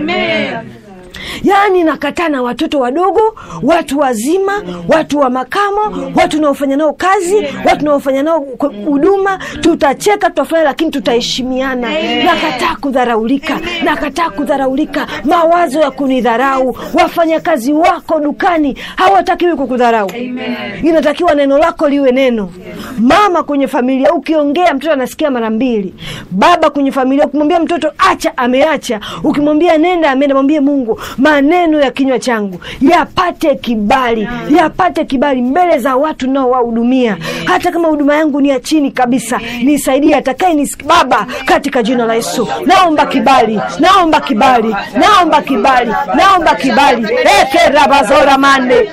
Yaani nakataa na watoto wadogo, watu wazima, watu wa makamo, watu naofanya nao kazi, watu naofanya nao ku- huduma. Tutacheka, tutafanya, lakini tutaheshimiana. Nakataa kudharaulika, nakataa kudharaulika, mawazo ya kunidharau. Wafanyakazi wako dukani hawatakiwi kukudharau. Inatakiwa neno lako liwe neno. Mama kwenye familia, ukiongea mtoto anasikia mara mbili. Baba kwenye familia, ukimwambia mtoto acha, ameacha. Ukimwambia nenda, ameenda. Mwambie Mungu, maneno ya kinywa changu yapate kibali, yapate kibali mbele za watu nao wahudumia. Hata kama huduma yangu ni ya chini kabisa, nisaidie atakaye nis Baba, katika jina la Yesu naomba kibali, naomba kibali, naomba kibali, naomba kibali. eke rabazora mande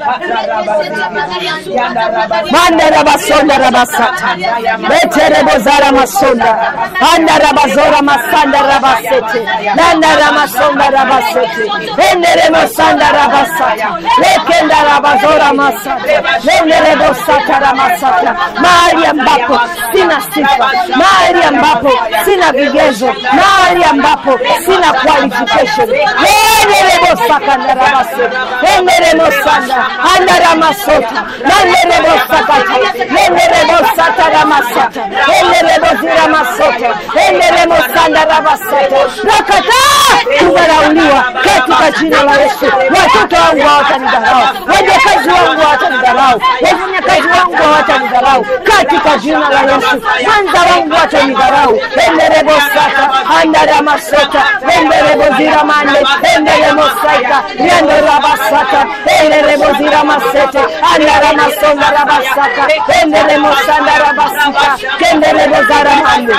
manda rabasonda rabasata beterebozara masonda anda rabazora masanda rabasete nanda ramasonda rabasete endere masanda rabasata lekenda rabazora masata enderebosata ramasata mahali ambapo sina sifa mahali ambapo sina vigezo mahali ambapo sina qualification enderebosakanda rabasete enderemosanda andaramasota nanderebosakata nenderebosata ramasata endereboziramasota enderemosanda rabasata nakataa kudharauliwa katika jina la Yesu. Watoto wangu hawatanidharau, wajakazi wangu hawatanidharau, wafanyakazi wangu hawatanidharau katika jina la Yesu. Mwenza wangu hatanidharau. enderebosata andaramasota endereboziramande enderemosaika riandorabasata endereboziramasete andaramasonda rabasaka enderemosanda rabasika kenderebozaramande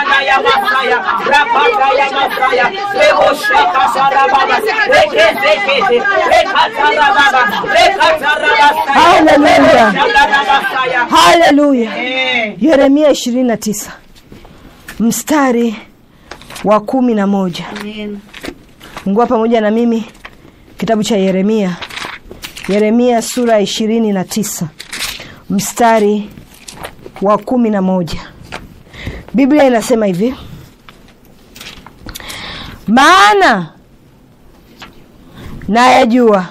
Haleluya. Haleluya. Yeremia 29 mstari wa kumi na moja. Ngua pamoja na mimi kitabu cha Yeremia, Yeremia sura ya ishirini na tisa mstari wa kumi na moja. Biblia inasema hivi: maana nayajua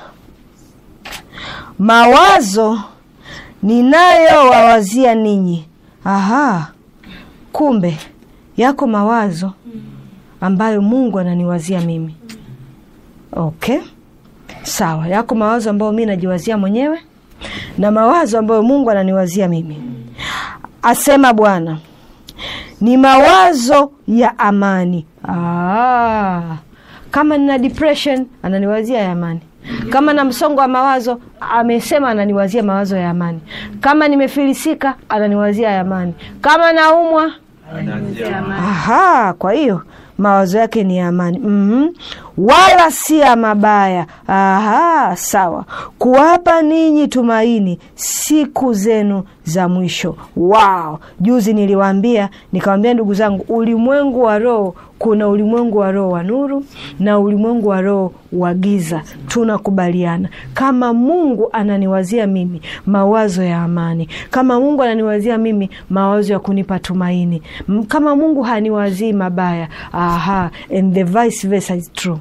mawazo ninayowawazia ninyi. Aha, kumbe yako mawazo ambayo Mungu ananiwazia mimi. Okay, sawa. Yako mawazo ambayo mi najiwazia mwenyewe na mawazo ambayo Mungu ananiwazia mimi, asema Bwana, ni mawazo ya amani. Ah, kama nina depression ananiwazia ya amani. Kama na msongo wa mawazo amesema ananiwazia mawazo ya amani. Kama nimefilisika ananiwazia ya amani. Kama naumwa Aha, kwa hiyo mawazo yake ni ya amani. mm wala si ya mabaya. Aha, sawa, kuwapa ninyi tumaini siku zenu za mwisho. Wow, juzi niliwaambia, nikawambia ndugu zangu, ulimwengu wa roho kuna ulimwengu wa roho wa nuru na ulimwengu wa roho wa giza. Tunakubaliana kama Mungu ananiwazia mimi mawazo ya amani, kama Mungu ananiwazia mimi mawazo ya kunipa tumaini, M- kama Mungu haniwazii mabaya. Aha, and the vice versa is true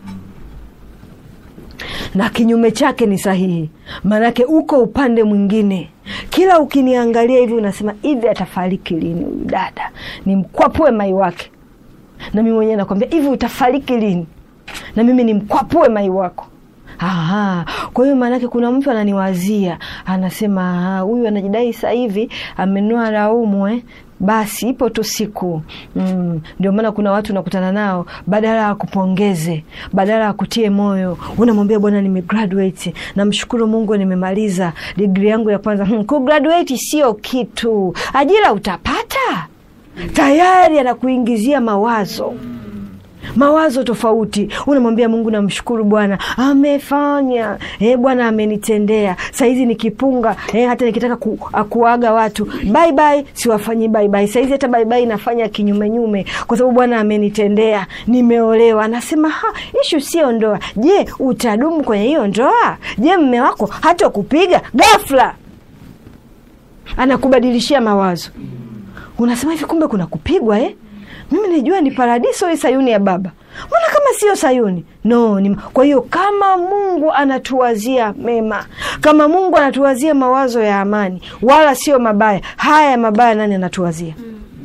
na kinyume chake ni sahihi, maanake uko upande mwingine. Kila ukiniangalia hivi unasema hivi, atafariki lini huyu dada? Nimkwapue mai wake na mimi mwenyewe nakwambia hivi, utafariki lini? Na mimi nimkwapue mai wako. Aha, kwa hiyo maanake kuna mtu ananiwazia, anasema "Ah, huyu anajidai sasa hivi amenua laumu eh? Basi ipo tu siku mm. Ndio maana kuna watu unakutana nao, badala ya kupongeze, badala ya kutie moyo, unamwambia bwana, nimegraduate, namshukuru Mungu, nimemaliza digri yangu ya kwanza. Hmm, kugraduate sio kitu, ajira utapata tayari, anakuingizia mawazo mawazo tofauti. Unamwambia Mungu, namshukuru Bwana amefanya, eh, Bwana amenitendea. Sahizi nikipunga eh, hata nikitaka ku, kuaga watu bye bye, siwafanyi bye bye. Sahizi hata bye bye nafanya kinyumenyume, kwa sababu Bwana amenitendea, nimeolewa. Anasema ha, ishu sio ndoa. Je, utadumu kwenye hiyo ndoa? Je, mme wako hata kupiga ghafla anakubadilishia mawazo, unasema hivi, kumbe kuna kupigwa eh? mimi nijua ni paradiso hii Sayuni ya Baba, mbona kama sio Sayuni? No, ni... kwa hiyo kama Mungu anatuwazia mema, kama Mungu anatuwazia mawazo ya amani, wala sio mabaya, haya mabaya nani anatuwazia?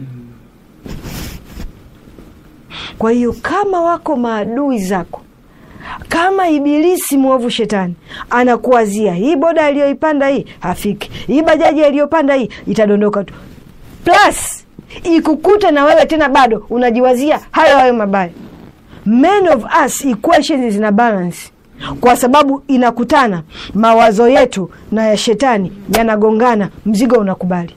Kwa hiyo kama wako maadui zako, kama Ibilisi mwovu Shetani anakuwazia hii boda aliyoipanda hii hafiki, hii bajaji aliyopanda hii itadondoka tu, plus ikukute na wewe tena bado unajiwazia hayo hayo mabaya. Men of us equations zina balance, kwa sababu inakutana mawazo yetu na ya shetani yanagongana, mzigo unakubali.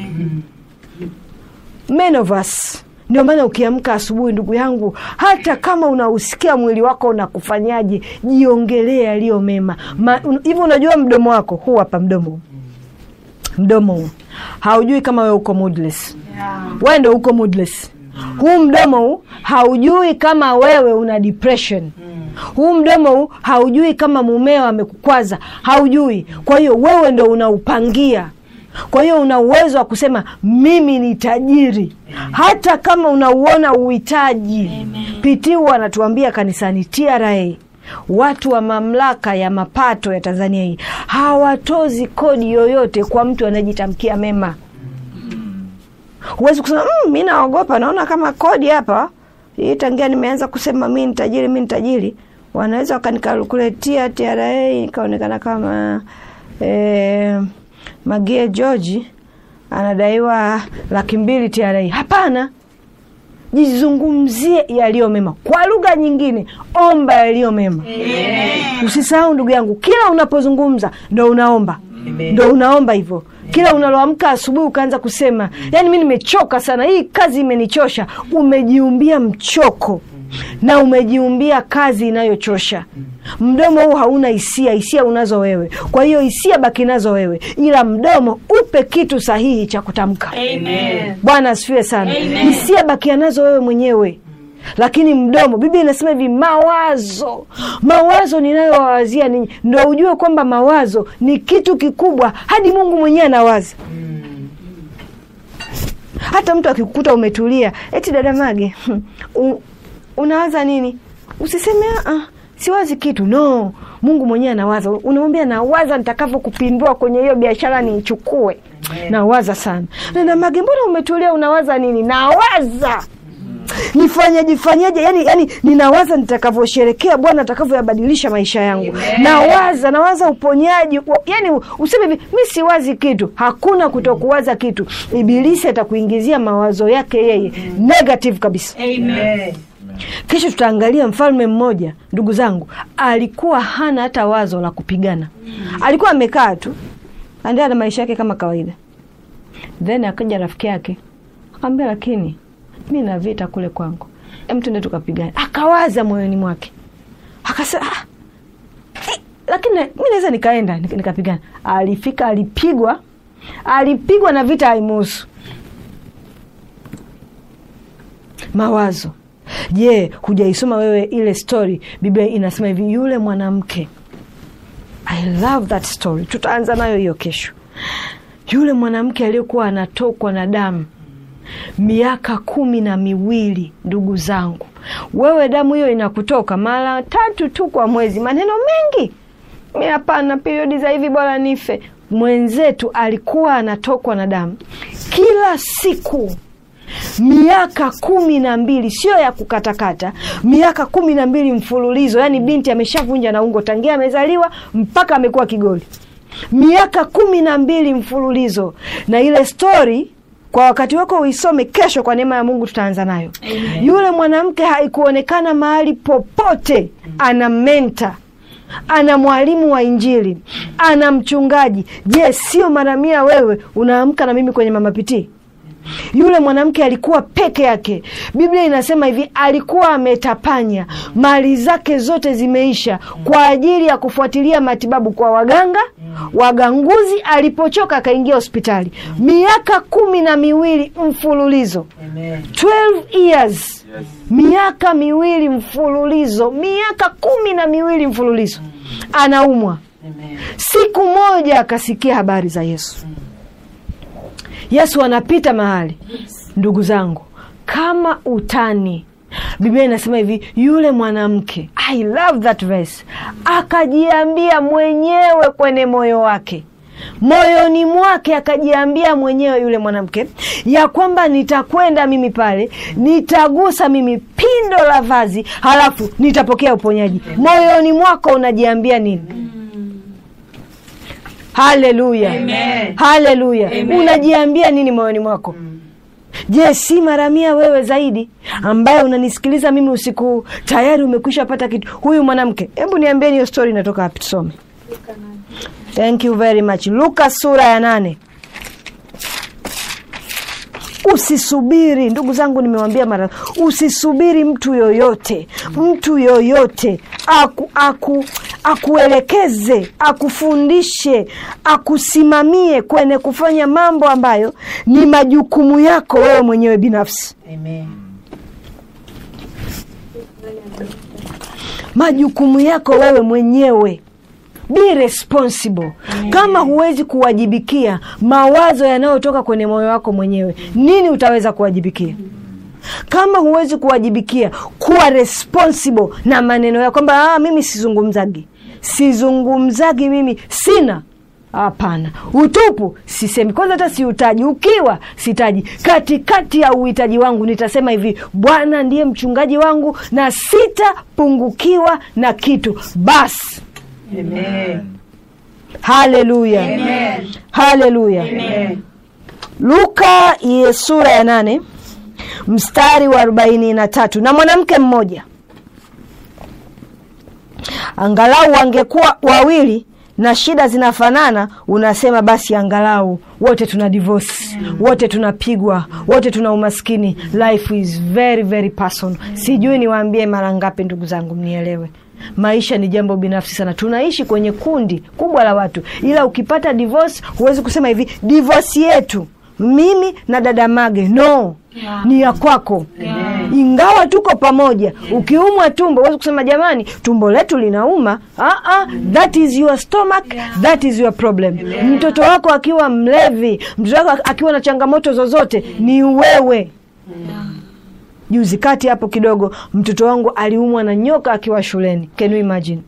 Men of us ndio maana ukiamka asubuhi, ndugu yangu, hata kama unausikia mwili wako unakufanyaje, jiongelee yaliyo mema hivi. Unajua mdomo wako huu hapa, mdomo huu mdomo huu haujui kama wewe uko moodless. Wewe ndo uko moodless. Huu mdomo huu haujui kama wewe una depression. Huu mdomo huu haujui kama mumeo amekukwaza, haujui. Kwa hiyo wewe ndo unaupangia. Kwa hiyo una uwezo wa kusema mimi ni tajiri, hata kama unauona uhitaji. Pitii anatuambia kanisani, TRA watu wa mamlaka ya mapato ya Tanzania hii hawatozi kodi yoyote kwa mtu anayejitamkia mema. Huwezi kusema mmm, mi naogopa, naona kama kodi hapa hii, tangia nimeanza kusema mi ni tajiri, mi ni tajiri, wanaweza wakanikalukuletia TRA ikaonekana kama eh, Magie George anadaiwa laki mbili TRA. Hapana, jizungumzie yaliyo mema. Kwa lugha nyingine, omba yaliyo mema. Usisahau ndugu yangu, kila unapozungumza ndo unaomba, ndo unaomba hivyo. Kila unaloamka asubuhi ukaanza kusema, yani mi nimechoka sana, hii kazi imenichosha. Umejiumbia mchoko na umejiumbia kazi inayochosha. Mdomo huu hauna hisia, hisia unazo wewe. Kwa hiyo hisia baki nazo wewe, ila mdomo upe kitu sahihi cha kutamka. Bwana asifiwe sana. Hisia bakia nazo wewe mwenyewe, lakini mdomo, Biblia inasema hivi, mawazo mawazo ninayowawazia ninyi. Ndo ujue kwamba mawazo ni kitu kikubwa, hadi Mungu mwenyewe anawaza. Hata mtu akikukuta umetulia, eti dada Mage, unawaza nini? Usiseme ah, siwazi kitu. No, Mungu mwenyewe anawaza. Unamwambia nawaza nitakavyo kupindua kwenye hiyo biashara niichukue. Nawaza sana. Dada Mage, mbona umetulia? Unawaza nini? Nawaza nifanyaje fanyaje, yani, yani ninawaza nitakavyosherekea Bwana atakavyoyabadilisha maisha yangu. Nawaza nawaza uponyaji, yani useme hivi, mi siwazi kitu. Hakuna kutokuwaza kitu. Ibilisi atakuingizia mawazo yake yeye negative kabisa. Amen. Kesho tutaangalia mfalme mmoja, ndugu zangu, alikuwa hana hata wazo la kupigana. Alikuwa amekaa tu andea na maisha yake kama kawaida, then akaja rafiki yake akamwambia, lakini mi na vita kule kwangu, em, tuende tukapigana. Akawaza moyoni mwake, akasema "Ah, eh, lakini na- mi naweza nikaenda nik- nikapigana alifika alipigwa alipigwa na vita haimuhusu mawazo je hujaisoma wewe ile story biblia inasema hivi yule mwanamke i love that story tutaanza nayo hiyo kesho yule mwanamke aliyekuwa anatokwa na damu miaka kumi na miwili ndugu zangu wewe damu hiyo inakutoka mara tatu tu kwa mwezi maneno mengi mi hapana periodi za hivi bora nife mwenzetu alikuwa anatokwa na damu kila siku miaka kumi na mbili sio ya kukatakata miaka kumi na mbili mfululizo yaani binti ameshavunja na ungo tangia amezaliwa mpaka amekuwa kigoli miaka kumi na mbili mfululizo na ile stori kwa wakati wako uisome kesho kwa neema ya mungu tutaanza nayo Amen. yule mwanamke haikuonekana mahali popote ana menta ana mwalimu wa injili ana mchungaji je sio mara mia wewe unaamka na mimi kwenye mamapitii yule mwanamke alikuwa peke yake biblia inasema hivi alikuwa ametapanya mali zake zote zimeisha kwa ajili ya kufuatilia matibabu kwa waganga waganguzi alipochoka akaingia hospitali miaka kumi na miwili mfululizo Amen. 12 years miaka miwili mfululizo miaka kumi na miwili mfululizo anaumwa Amen. siku moja akasikia habari za yesu yesu anapita mahali ndugu zangu kama utani biblia inasema hivi yule mwanamke i love that verse akajiambia mwenyewe kwenye moyo wake moyoni mwake akajiambia mwenyewe yule mwanamke ya kwamba nitakwenda mimi pale nitagusa mimi pindo la vazi halafu nitapokea uponyaji moyoni mwako unajiambia nini haleluya Amen. haleluya Amen. unajiambia nini moyoni mwako je si mara mia wewe zaidi ambaye unanisikiliza mimi usiku huu, tayari umekwisha pata kitu huyu mwanamke hebu niambieni hiyo story inatoka wapi tusome thank you very much luka sura ya nane usisubiri ndugu zangu nimewambia mara usisubiri mtu yoyote mtu yoyote aku, aku, akuelekeze akufundishe akusimamie kwenye kufanya mambo ambayo ni majukumu yako wewe mwenyewe binafsi Amen. majukumu yako wewe mwenyewe be responsible kama huwezi kuwajibikia mawazo yanayotoka kwenye moyo wako mwenyewe nini utaweza kuwajibikia kama huwezi kuwajibikia kuwa responsible na maneno yako kwamba ah, mimi sizungumzagi sizungumzagi mimi sina hapana utupu sisemi kwanza hata siutaji ukiwa sitaji katikati ya uhitaji wangu nitasema hivi bwana ndiye mchungaji wangu na sitapungukiwa na kitu basi Amen. haleluya Amen. haleluya Amen. luka ye sura ya nane mstari wa arobaini na tatu na mwanamke mmoja angalau wangekuwa wawili na shida zinafanana unasema basi angalau wote tuna divorce wote tunapigwa wote tuna umaskini life is very very personal sijui niwaambie mara ngapi ndugu zangu mnielewe maisha ni jambo binafsi sana tunaishi kwenye kundi kubwa la watu ila ukipata divorce huwezi kusema hivi divorce yetu mimi na dada mage no ni ya kwako ingawa tuko pamoja ukiumwa tumbo huwezi kusema jamani tumbo letu linauma ah, ah, that is your stomach that is your problem mtoto wako akiwa mlevi mtoto wako akiwa na changamoto zozote ni wewe juzi kati hapo kidogo mtoto wangu aliumwa na nyoka akiwa shuleni can you imagine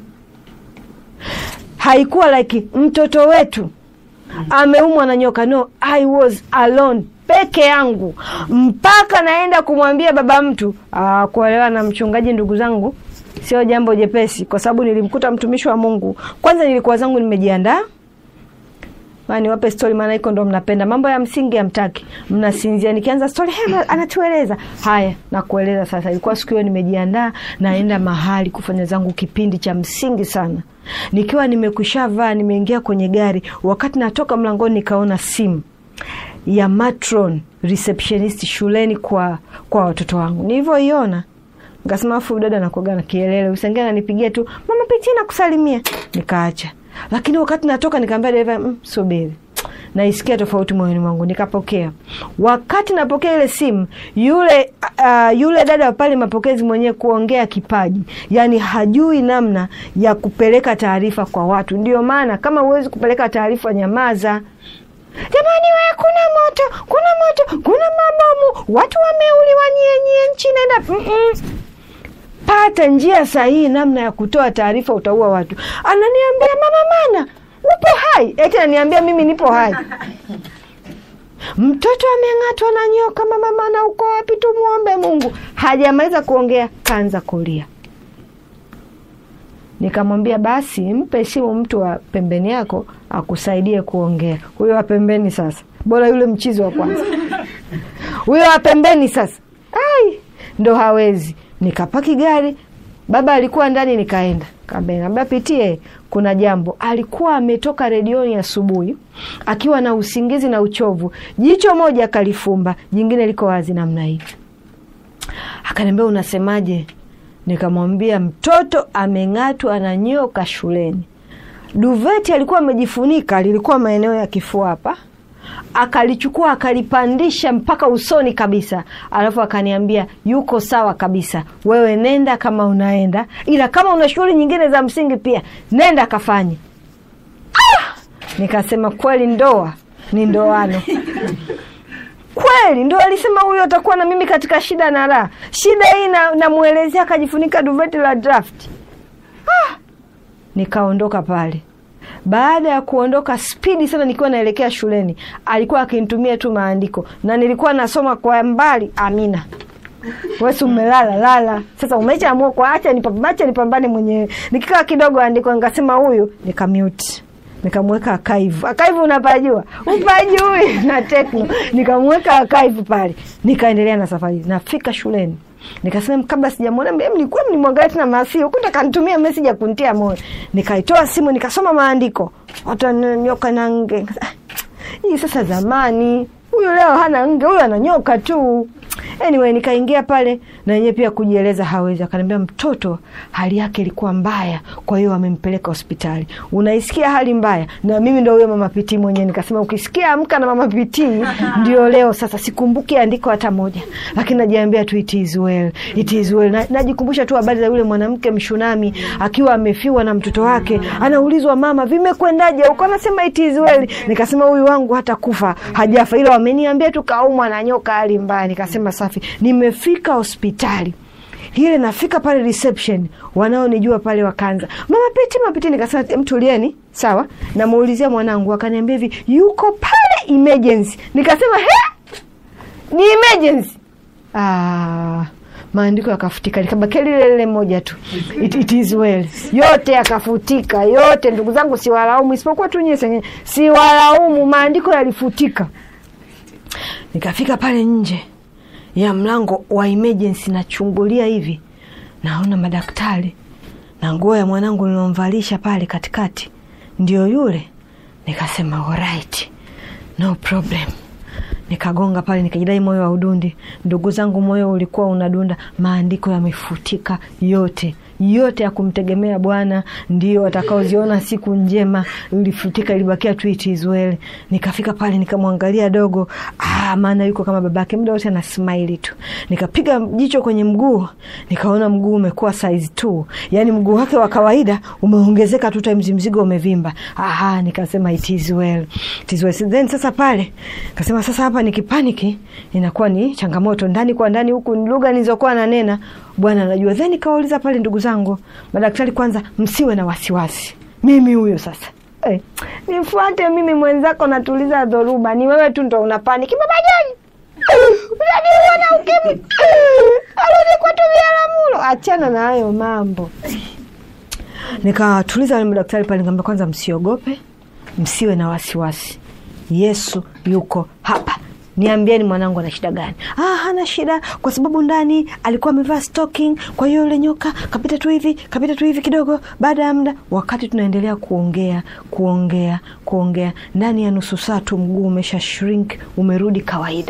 haikuwa like mtoto wetu ameumwa na nyoka no i was alone peke yangu mpaka naenda kumwambia baba mtu ah, kuolewa na mchungaji ndugu zangu sio jambo jepesi kwa sababu nilimkuta mtumishi wa mungu kwanza nilikuwa zangu nimejiandaa Ma, niwape stori maana iko ndo mnapenda mambo ya msingi amtaki mnasinzia nikianza stori hey, anatueleza haya nakueleza sasa ilikuwa siku hiyo nimejiandaa naenda mahali kufanya zangu kipindi cha msingi sana nikiwa nimekushavaa nimeingia kwenye gari wakati natoka mlangoni nikaona simu ya matron receptionist shuleni kwa kwa watoto wangu nilivyoiona Nikasema afu dada nakuaga na kielele, usiingie ananipigia tu mama pitia na kusalimia. Nikaacha, lakini wakati natoka nikamwambia dereva mm, subiri naisikia tofauti moyoni mwangu. Nikapokea. Wakati napokea ile simu, yule uh, yule dada wa pale mapokezi mwenyewe kuongea kipaji, yani hajui namna ya kupeleka taarifa kwa watu. Ndio maana kama huwezi kupeleka taarifa, nyamaza. Jamani we, kuna moto, kuna moto, kuna mabomu, watu wameuliwa, nyienye nchi naenda mm -mm. Pata njia sahihi namna ya kutoa taarifa, utaua watu. Ananiambia mama mana upo hai, eti ananiambia mimi nipo hai. Mtoto ameng'atwa na nyoka, mama mana uko wapi? Tumuombe Mungu. Hajamaliza kuongea, kaanza kulia. Nikamwambia basi mpe simu mtu wa pembeni yako akusaidie kuongea. Huyo wa pembeni sasa, bora yule mchizi wa kwanza. Huyo wa pembeni sasa, ai, ndo hawezi. Nikapaki gari, baba alikuwa ndani, nikaenda kaambia pitie, kuna jambo. Alikuwa ametoka redioni asubuhi akiwa na usingizi na uchovu, jicho moja akalifumba, jingine liko wazi namna hii. Akaniambia unasemaje? Nikamwambia mtoto ameng'atwa na nyoka shuleni. Duveti alikuwa amejifunika, lilikuwa maeneo ya kifua hapa, akalichukua akalipandisha mpaka usoni kabisa, alafu akaniambia yuko sawa kabisa, wewe nenda kama unaenda, ila kama una shughuli nyingine za msingi pia nenda kafanye. Ah! Nikasema kweli, ndoa ni ndoano kweli ndo alisema huyo atakuwa na mimi katika shida na raha. Shida hii namwelezea, akajifunika duveti la draft. Ah! Nikaondoka pale. Baada ya kuondoka spidi sana, nikiwa naelekea shuleni, alikuwa akinitumia tu maandiko na nilikuwa nasoma kwa mbali. Amina, wesi umelala lala. Sasa umeshaamua kwa acha nipambane, nipambane mwenyewe. Nikikaa kidogo andiko, nikasema huyu, nikamute nikamweka akaivu. Akaivu unapajua, upajui na tekno. Nikamweka akaivu pale, nikaendelea na safari. Nafika shuleni nikasema kabla sijamwona nilikuwa mlimwangalia tena masi huku, kanitumia meseji ya kuntia moyo. Nikaitoa simu nikasoma maandiko, hata nyoka na nge. Hii sasa zamani, huyu leo hana nge, huyu ana nyoka tu. Anyway, nikaingia pale na yeye pia kujieleza hawezi. Akaniambia mtoto hali yake ilikuwa mbaya, kwa hiyo amempeleka hospitali. Unaisikia hali mbaya, na mimi ndo huyo mama Piti mwenyewe. Nikasema ukisikia amka na mama Piti ndio leo. Sasa sikumbuki andiko hata moja, lakini najiambia tu it is well, it is well. Na, najikumbusha tu habari za yule mwanamke Mshunami akiwa amefiwa na mtoto wake, anaulizwa mama, vimekwendaje huko? Anasema it is well. Nikasema huyu wangu hata kufa hajafa, ila wameniambia tu kaumwa na nyoka, hali mbaya. Nikasema safi, nimefika hospitali ile nafika pale reception, wanaonijua pale wakaanza mama Piti, mama Piti. Nikasema mtulieni, sawa. Namuulizia mwanangu, akaniambia hivi yuko pale emergency. Nikasema he, ni emergency. Ah, maandiko yakafutika, likabakia lile lile moja tu, it, it is well. Yote yakafutika yote. Ndugu zangu, siwalaumu, isipokuwa tu nyie, siwalaumu, maandiko yalifutika. Nikafika pale nje ya mlango wa emergency, nachungulia hivi, naona madaktari na nguo ya mwanangu nilomvalisha pale katikati ndio yule. Nikasema alright, no problem. Nikagonga pale, nikajidai moyo wa udundi. Ndugu zangu, moyo ulikuwa unadunda, maandiko yamefutika yote yote ya kumtegemea Bwana ndio watakaoziona siku njema. Ilifutika, ilibakia tu it is well. Nikafika pale nikamwangalia dogo, ah, maana yuko kama babake, muda wote ana smile tu. Nikapiga jicho kwenye mguu, nikaona mguu umekuwa size 2, yani mguu wake wa kawaida umeongezeka tu times mzigo umevimba. Aha, nikasema it is well, it is well. Then sasa pale nikasema sasa hapa nikipaniki inakuwa ni changamoto, ndani kwa ndani huku lugha nilizokuwa nanena Bwana anajua. Then nikawauliza pale, ndugu zangu madaktari, kwanza msiwe na wasiwasi, mimi huyo sasa hey, nifuate mimi mwenzako, natuliza dhoruba, ni wewe tu ndo una paniki. Baba Joni unaniua na ukimwi, arudi kwetu Biharamulo, achana na hayo mambo. Nikawatuliza wale madaktari pale, nikamwambia kwanza, msiogope, msiwe na wasiwasi, Yesu yuko hapa Niambieni mwanangu ana shida gani? Ah, hana shida kwa sababu ndani alikuwa amevaa stocking, kwa hiyo yule nyoka kapita tu hivi, kapita tu hivi kidogo. Baada ya muda, wakati tunaendelea kuongea kuongea kuongea, ndani ya nusu saa tu mguu umesha shrink, umerudi kawaida.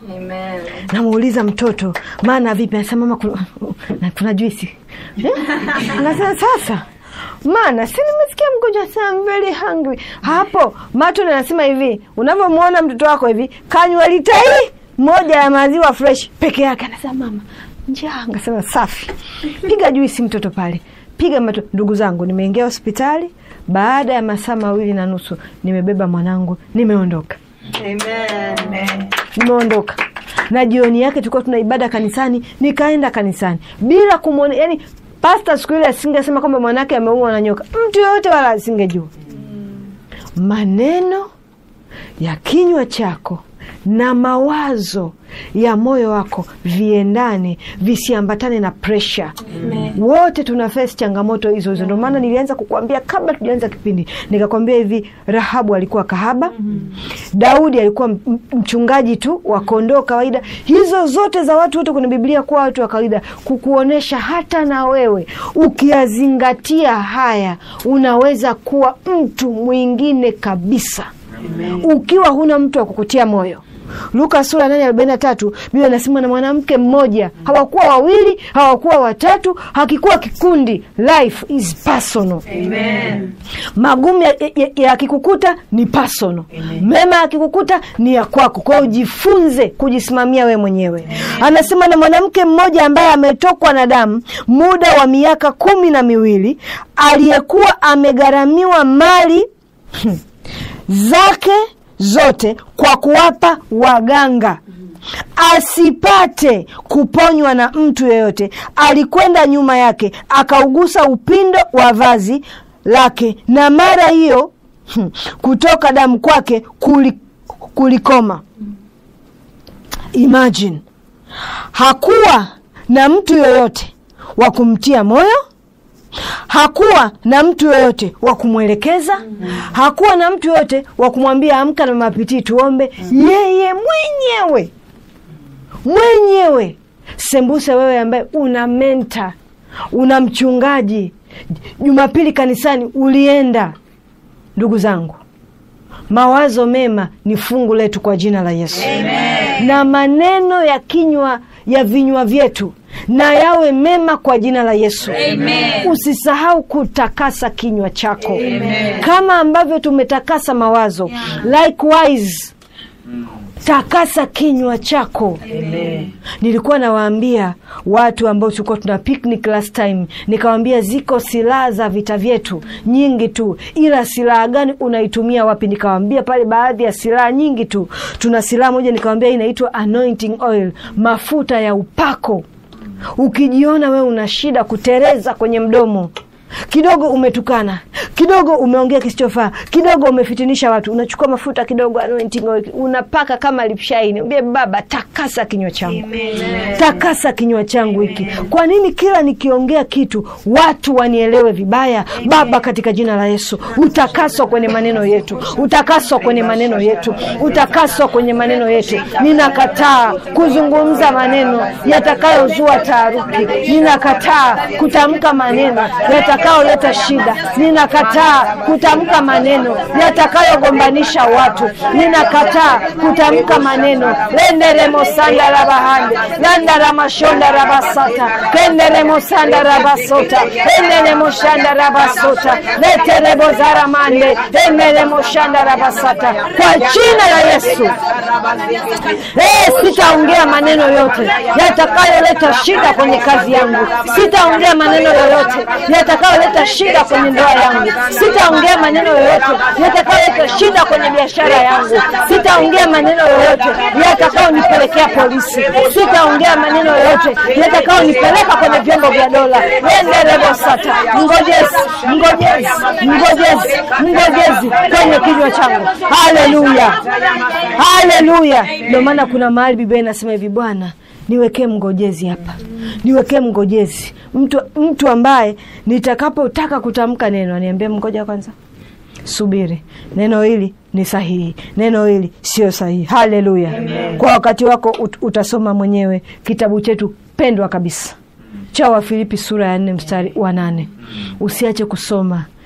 namuuliza mtoto maana vipi anasema mama kuna, na kuna juisi Eh? anasema sasa maana si nimesikia mgonjwa sana I'm very hungry hapo matun anasema hivi unavyomwona mtoto wako hivi kanywa lita hii moja ya maziwa fresh peke yake anasema mama njaa ngasema safi piga juisi mtoto pale piga mato ndugu zangu nimeingia hospitali baada ya masaa mawili na nusu nimebeba mwanangu nimeondoka nimeondoka na jioni yake tulikuwa tuna ibada kanisani nikaenda kanisani bila kumwona yani pasta siku ile asingesema kwamba mwanake ameumwa na nyoka mtu yoyote wala asingejua maneno ya kinywa chako na mawazo ya moyo wako viendane visiambatane na presha wote tuna face changamoto hizo hizo ndio maana nilianza kukuambia kabla tujaanza kipindi nikakwambia hivi rahabu alikuwa kahaba daudi alikuwa m- mchungaji tu wa kondoo kawaida hizo zote za watu wote kwenye biblia kuwa watu wa kawaida kukuonyesha hata na wewe ukiyazingatia haya unaweza kuwa mtu mwingine kabisa ukiwa huna mtu wa kukutia moyo luka sura nane arobaini na tatu biblia inasema na mwanamke mmoja hawakuwa wawili hawakuwa watatu hakikuwa kikundi life is personal magumu yakikukuta ya, yakikukuta ni personal mema yakikukuta ni ya kwako kwa hiyo jifunze kujisimamia we mwenyewe anasema na mwanamke mmoja ambaye ametokwa na damu muda wa miaka kumi na miwili aliyekuwa amegharamiwa mali zake zote kwa kuwapa waganga asipate kuponywa na mtu yeyote alikwenda nyuma yake akaugusa upindo wa vazi lake na mara hiyo hmm, kutoka damu kwake kuli, kulikoma imagine hakuwa na mtu yoyote wa kumtia moyo hakuwa na mtu yoyote wa kumwelekeza hakuwa na mtu yoyote wa kumwambia amka na mapitii tuombe yeye mwenyewe mwenyewe sembuse wewe ambaye una menta una mchungaji jumapili kanisani ulienda ndugu zangu mawazo mema ni fungu letu kwa jina la yesu Amen. na maneno ya kinywa ya vinywa vyetu na yawe mema kwa jina la yesu Amen. usisahau kutakasa kinywa chako Amen. kama ambavyo tumetakasa mawazo yeah. likewise takasa kinywa chako Amen. nilikuwa nawaambia watu ambao tulikuwa tuna picnic last time nikawambia ziko silaha za vita vyetu nyingi tu ila silaha gani unaitumia wapi nikawambia pale baadhi ya silaha nyingi tu tuna silaha moja nikawambia inaitwa anointing oil mafuta ya upako ukijiona wewe una shida kutereza kwenye mdomo kidogo umetukana kidogo umeongea kisichofaa kidogo umefitinisha watu unachukua mafuta kidogo anointing oil, unapaka kama lipshaini ambie baba takasa kinywa changu takasa kinywa changu hiki kwa nini kila nikiongea kitu watu wanielewe vibaya baba katika jina la yesu utakaswa kwenye maneno yetu utakaswa kwenye maneno yetu utakaswa kwenye maneno yetu ninakataa kuzungumza maneno yatakayozua taharuki ninakataa kutamka maneno yatakayoleta shida ninakataa kutamka maneno yatakayogombanisha watu ninakataa kutamka maneno lenderemosanda rabahande landaramashonda rabasata kenderemosanda rabasota enderemoshanda rabasota leterebozaramande enderemoshanda rabasata kwa jina la yesu Eh, sitaongea maneno yote yatakayoleta shida kwenye kazi yangu sitaongea maneno yoyote yatakayoleta shida kwenye ndoa yangu sitaongea maneno yoyote yatakayoleta shida kwenye biashara yangu sitaongea maneno yoyote yatakayonipelekea polisi sitaongea maneno yoyote yatakayonipeleka kwenye vyombo vya dola enderebosata ngojezi ngojezi ngojezi ngojezi kwenye kinywa changu haleluya haleluya ndio maana kuna mahali biblia inasema hivi bwana niwekee mngojezi hapa niwekee mngojezi mtu, mtu ambaye nitakapotaka kutamka neno aniambie mgoja kwanza subiri neno hili ni sahihi neno hili sio sahihi haleluya kwa wakati wako ut, utasoma mwenyewe kitabu chetu pendwa kabisa cha wafilipi sura ya nne mstari wa nane usiache kusoma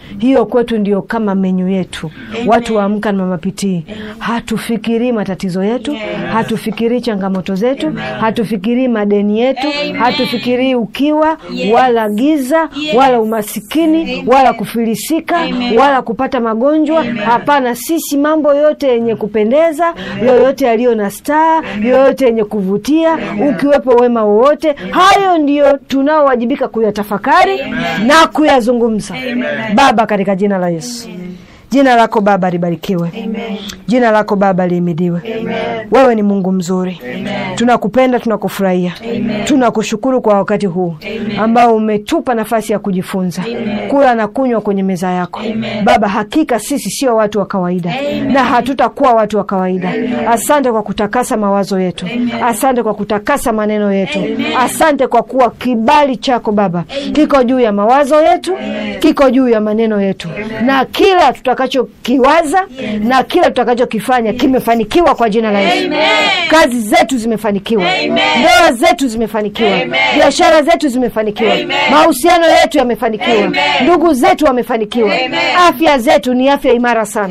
hiyo kwetu ndio kama menyu yetu watu wa amka na mama pitii hatufikirii matatizo yetu hatufikirii changamoto zetu hatufikirii madeni yetu hatufikirii ukiwa wala giza wala umasikini wala kufilisika wala kupata magonjwa hapana sisi mambo yote yenye kupendeza yoyote yaliyo na staa yoyote yenye kuvutia ukiwepo wema wowote hayo ndiyo tunaowajibika kuyatafakari na kuyazungumza baba katika jina la yesu jina lako baba libarikiwe jina lako baba lihimidiwe wewe ni mungu mzuri tunakupenda tunakufurahia tunakushukuru kwa wakati huu ambao umetupa nafasi ya kujifunza kula na kunywa kwenye meza yako baba hakika sisi sio watu wa kawaida na hatutakuwa watu wa kawaida asante kwa kutakasa mawazo yetu asante kwa kutakasa maneno yetu asante kwa kuwa kibali chako baba kiko juu ya mawazo yetu kiko juu ya maneno yetu na kila tutakachokiwaza na kila tutakachokifanya kimefanikiwa kwa jina la Yesu. Kazi zetu zimefanikiwa, ndoa zetu zimefanikiwa, biashara zetu zimefanikiwa, mahusiano yetu yamefanikiwa, ndugu zetu wamefanikiwa, afya zetu ni afya imara sana.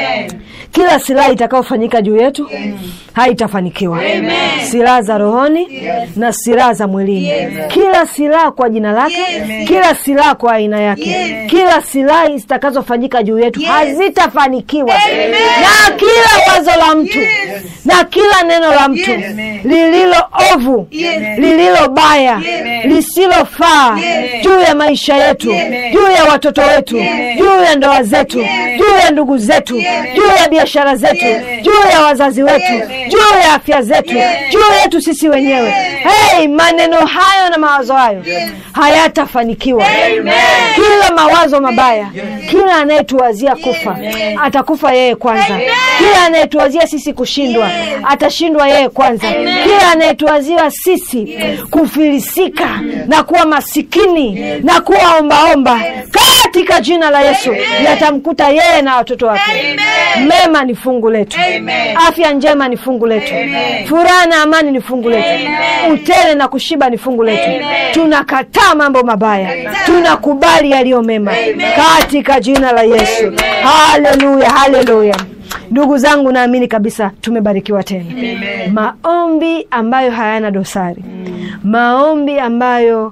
Kila silaha itakayofanyika juu yetu haitafanikiwa, silaha za rohoni na silaha za mwilini, kila silaha kwa jina lake, kila silaha kwa aina yake, kila silaha zitakazofanyika juu yetu hazitafanikiwa, na kila wazo la mtu na kila neno la mtu lililo ovu, lililo baya, lisilofaa juu ya maisha yetu, juu ya watoto wetu, juu ya ndoa zetu, juu ya ndugu zetu, juu ya biashara zetu, juu ya wazazi wetu, juu ya afya zetu, juu yetu sisi wenyewe. Hey, maneno hayo na mawazo hayo hayatafanikiwa. Kila mawazo mabaya, kila anayetuwazia kufa atakufa yeye kwanza. Kila anayetuwazia sisi kushindwa atashindwa yeye kwanza. Kila anayetuwazia sisi kufilisika na kuwa masikini na kuwa ombaomba, katika jina la Yesu yatamkuta yeye na watoto wake. Mema ni fungu letu, afya njema ni fungu letu, furaha na amani ni fungu letu, utele na kushiba ni fungu letu. Tunakataa mambo mabaya, tunakubali yaliyo mema katika jina la Yesu. Haleluya, haleluya. Ndugu zangu, naamini kabisa tumebarikiwa tena. Maombi ambayo hayana dosari, maombi ambayo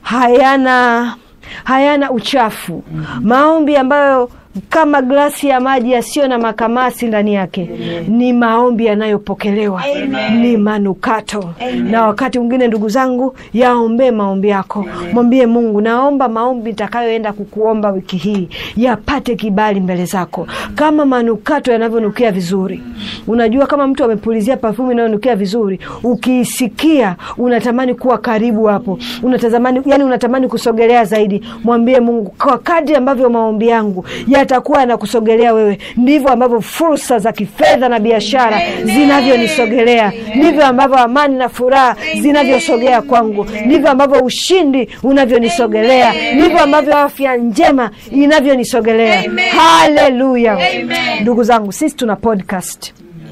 hayana hayana uchafu, maombi ambayo kama glasi ya maji yasiyo na makamasi ndani yake, ni maombi yanayopokelewa, ni manukato. Na wakati mwingine, ndugu zangu, yaombee maombi yako, mwambie Mungu, naomba maombi nitakayoenda kukuomba wiki hii yapate kibali mbele zako, kama manukato yanavyonukia vizuri. Unajua, kama mtu amepulizia pafumi inayonukia vizuri, ukiisikia unatamani kuwa karibu hapo, unatamani yani, unatamani kusogelea zaidi. Mwambie Mungu, kwa kadri ambavyo maombi yangu yatakuwa yanakusogelea wewe, ndivyo ambavyo fursa za kifedha na biashara zinavyonisogelea, ndivyo ambavyo amani na furaha zinavyosogea kwangu, ndivyo ambavyo ushindi unavyonisogelea, ndivyo ambavyo afya njema inavyonisogelea. Haleluya! Ndugu zangu, sisi tuna podcast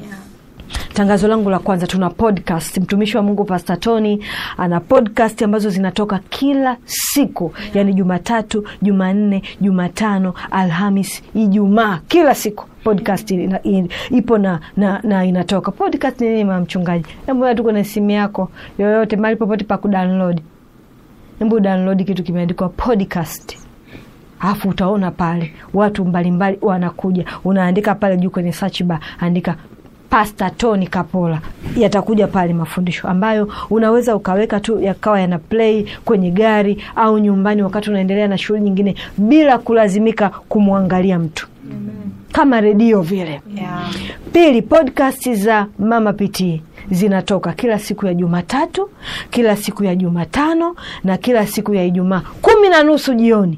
Tangazo langu la kwanza, tuna podcast. Mtumishi wa Mungu Pastor Tony ana podcast ambazo zinatoka kila siku, yani Jumatatu, Jumanne, Jumatano, Alhamis, Ijumaa, kila siku podcast ina, in, ipo na, na, na inatoka. Podcast ni nini, mama mchungaji? Hebu tuko na simu yako yoyote, mahali popote pa kudownload, hebu download kitu kimeandikwa podcast alafu utaona pale watu mbalimbali wanakuja, unaandika pale juu kwenye search bar, andika Pastor Tony Kapola, yatakuja pale mafundisho ambayo unaweza ukaweka tu yakawa yana play kwenye gari au nyumbani, wakati unaendelea na shughuli nyingine, bila kulazimika kumwangalia mtu kama redio vile. Yeah. Pili, podcast za Mama PT zinatoka kila siku ya Jumatatu, kila siku ya Jumatano na kila siku ya Ijumaa kumi na nusu jioni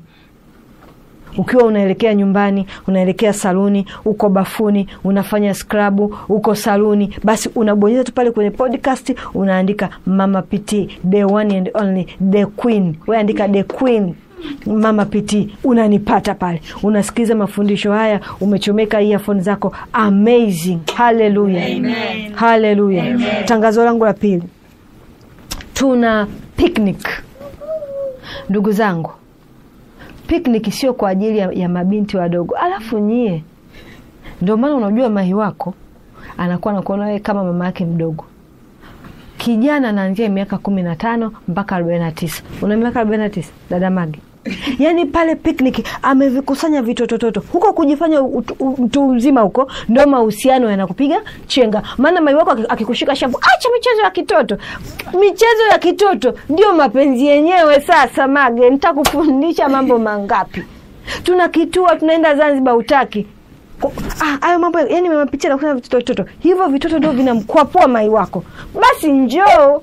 ukiwa unaelekea nyumbani, unaelekea saluni, uko bafuni, unafanya skrabu, uko saluni, basi unabonyeza tu pale kwenye podcast, unaandika Mama PT, the one and only, the queen. We andika the queen Mama PT, unanipata pale, unasikiliza mafundisho haya, umechomeka earphone zako. Amazing! Haleluya, haleluya. Tangazo langu la pili, tuna picnic, ndugu zangu Picnic sio kwa ajili ya, ya mabinti wadogo. Alafu nyie, ndio maana unajua mahi wako anakuwa nakuona wewe kama mama yake mdogo. Kijana anaanzia miaka kumi na tano mpaka arobaini na tisa. Una miaka arobaini na tisa dada Magi? Yaani pale picnic amevikusanya vitotototo huko kujifanya ut- u- mtu mzima huko, ndo mahusiano yanakupiga chenga. Maana mai wako aki- akikushika shavu, acha michezo ya kitoto. Michezo ya kitoto ndio mapenzi yenyewe. Sasa Mage, nitakufundisha mambo mangapi? Tunakitua, tunaenda Zanzibar, utaki Ko- ah, hayo mambo yani mapicha nakufanya vitotototo hivyo, vitoto ndio vinamkwapua mai wako. Basi njoo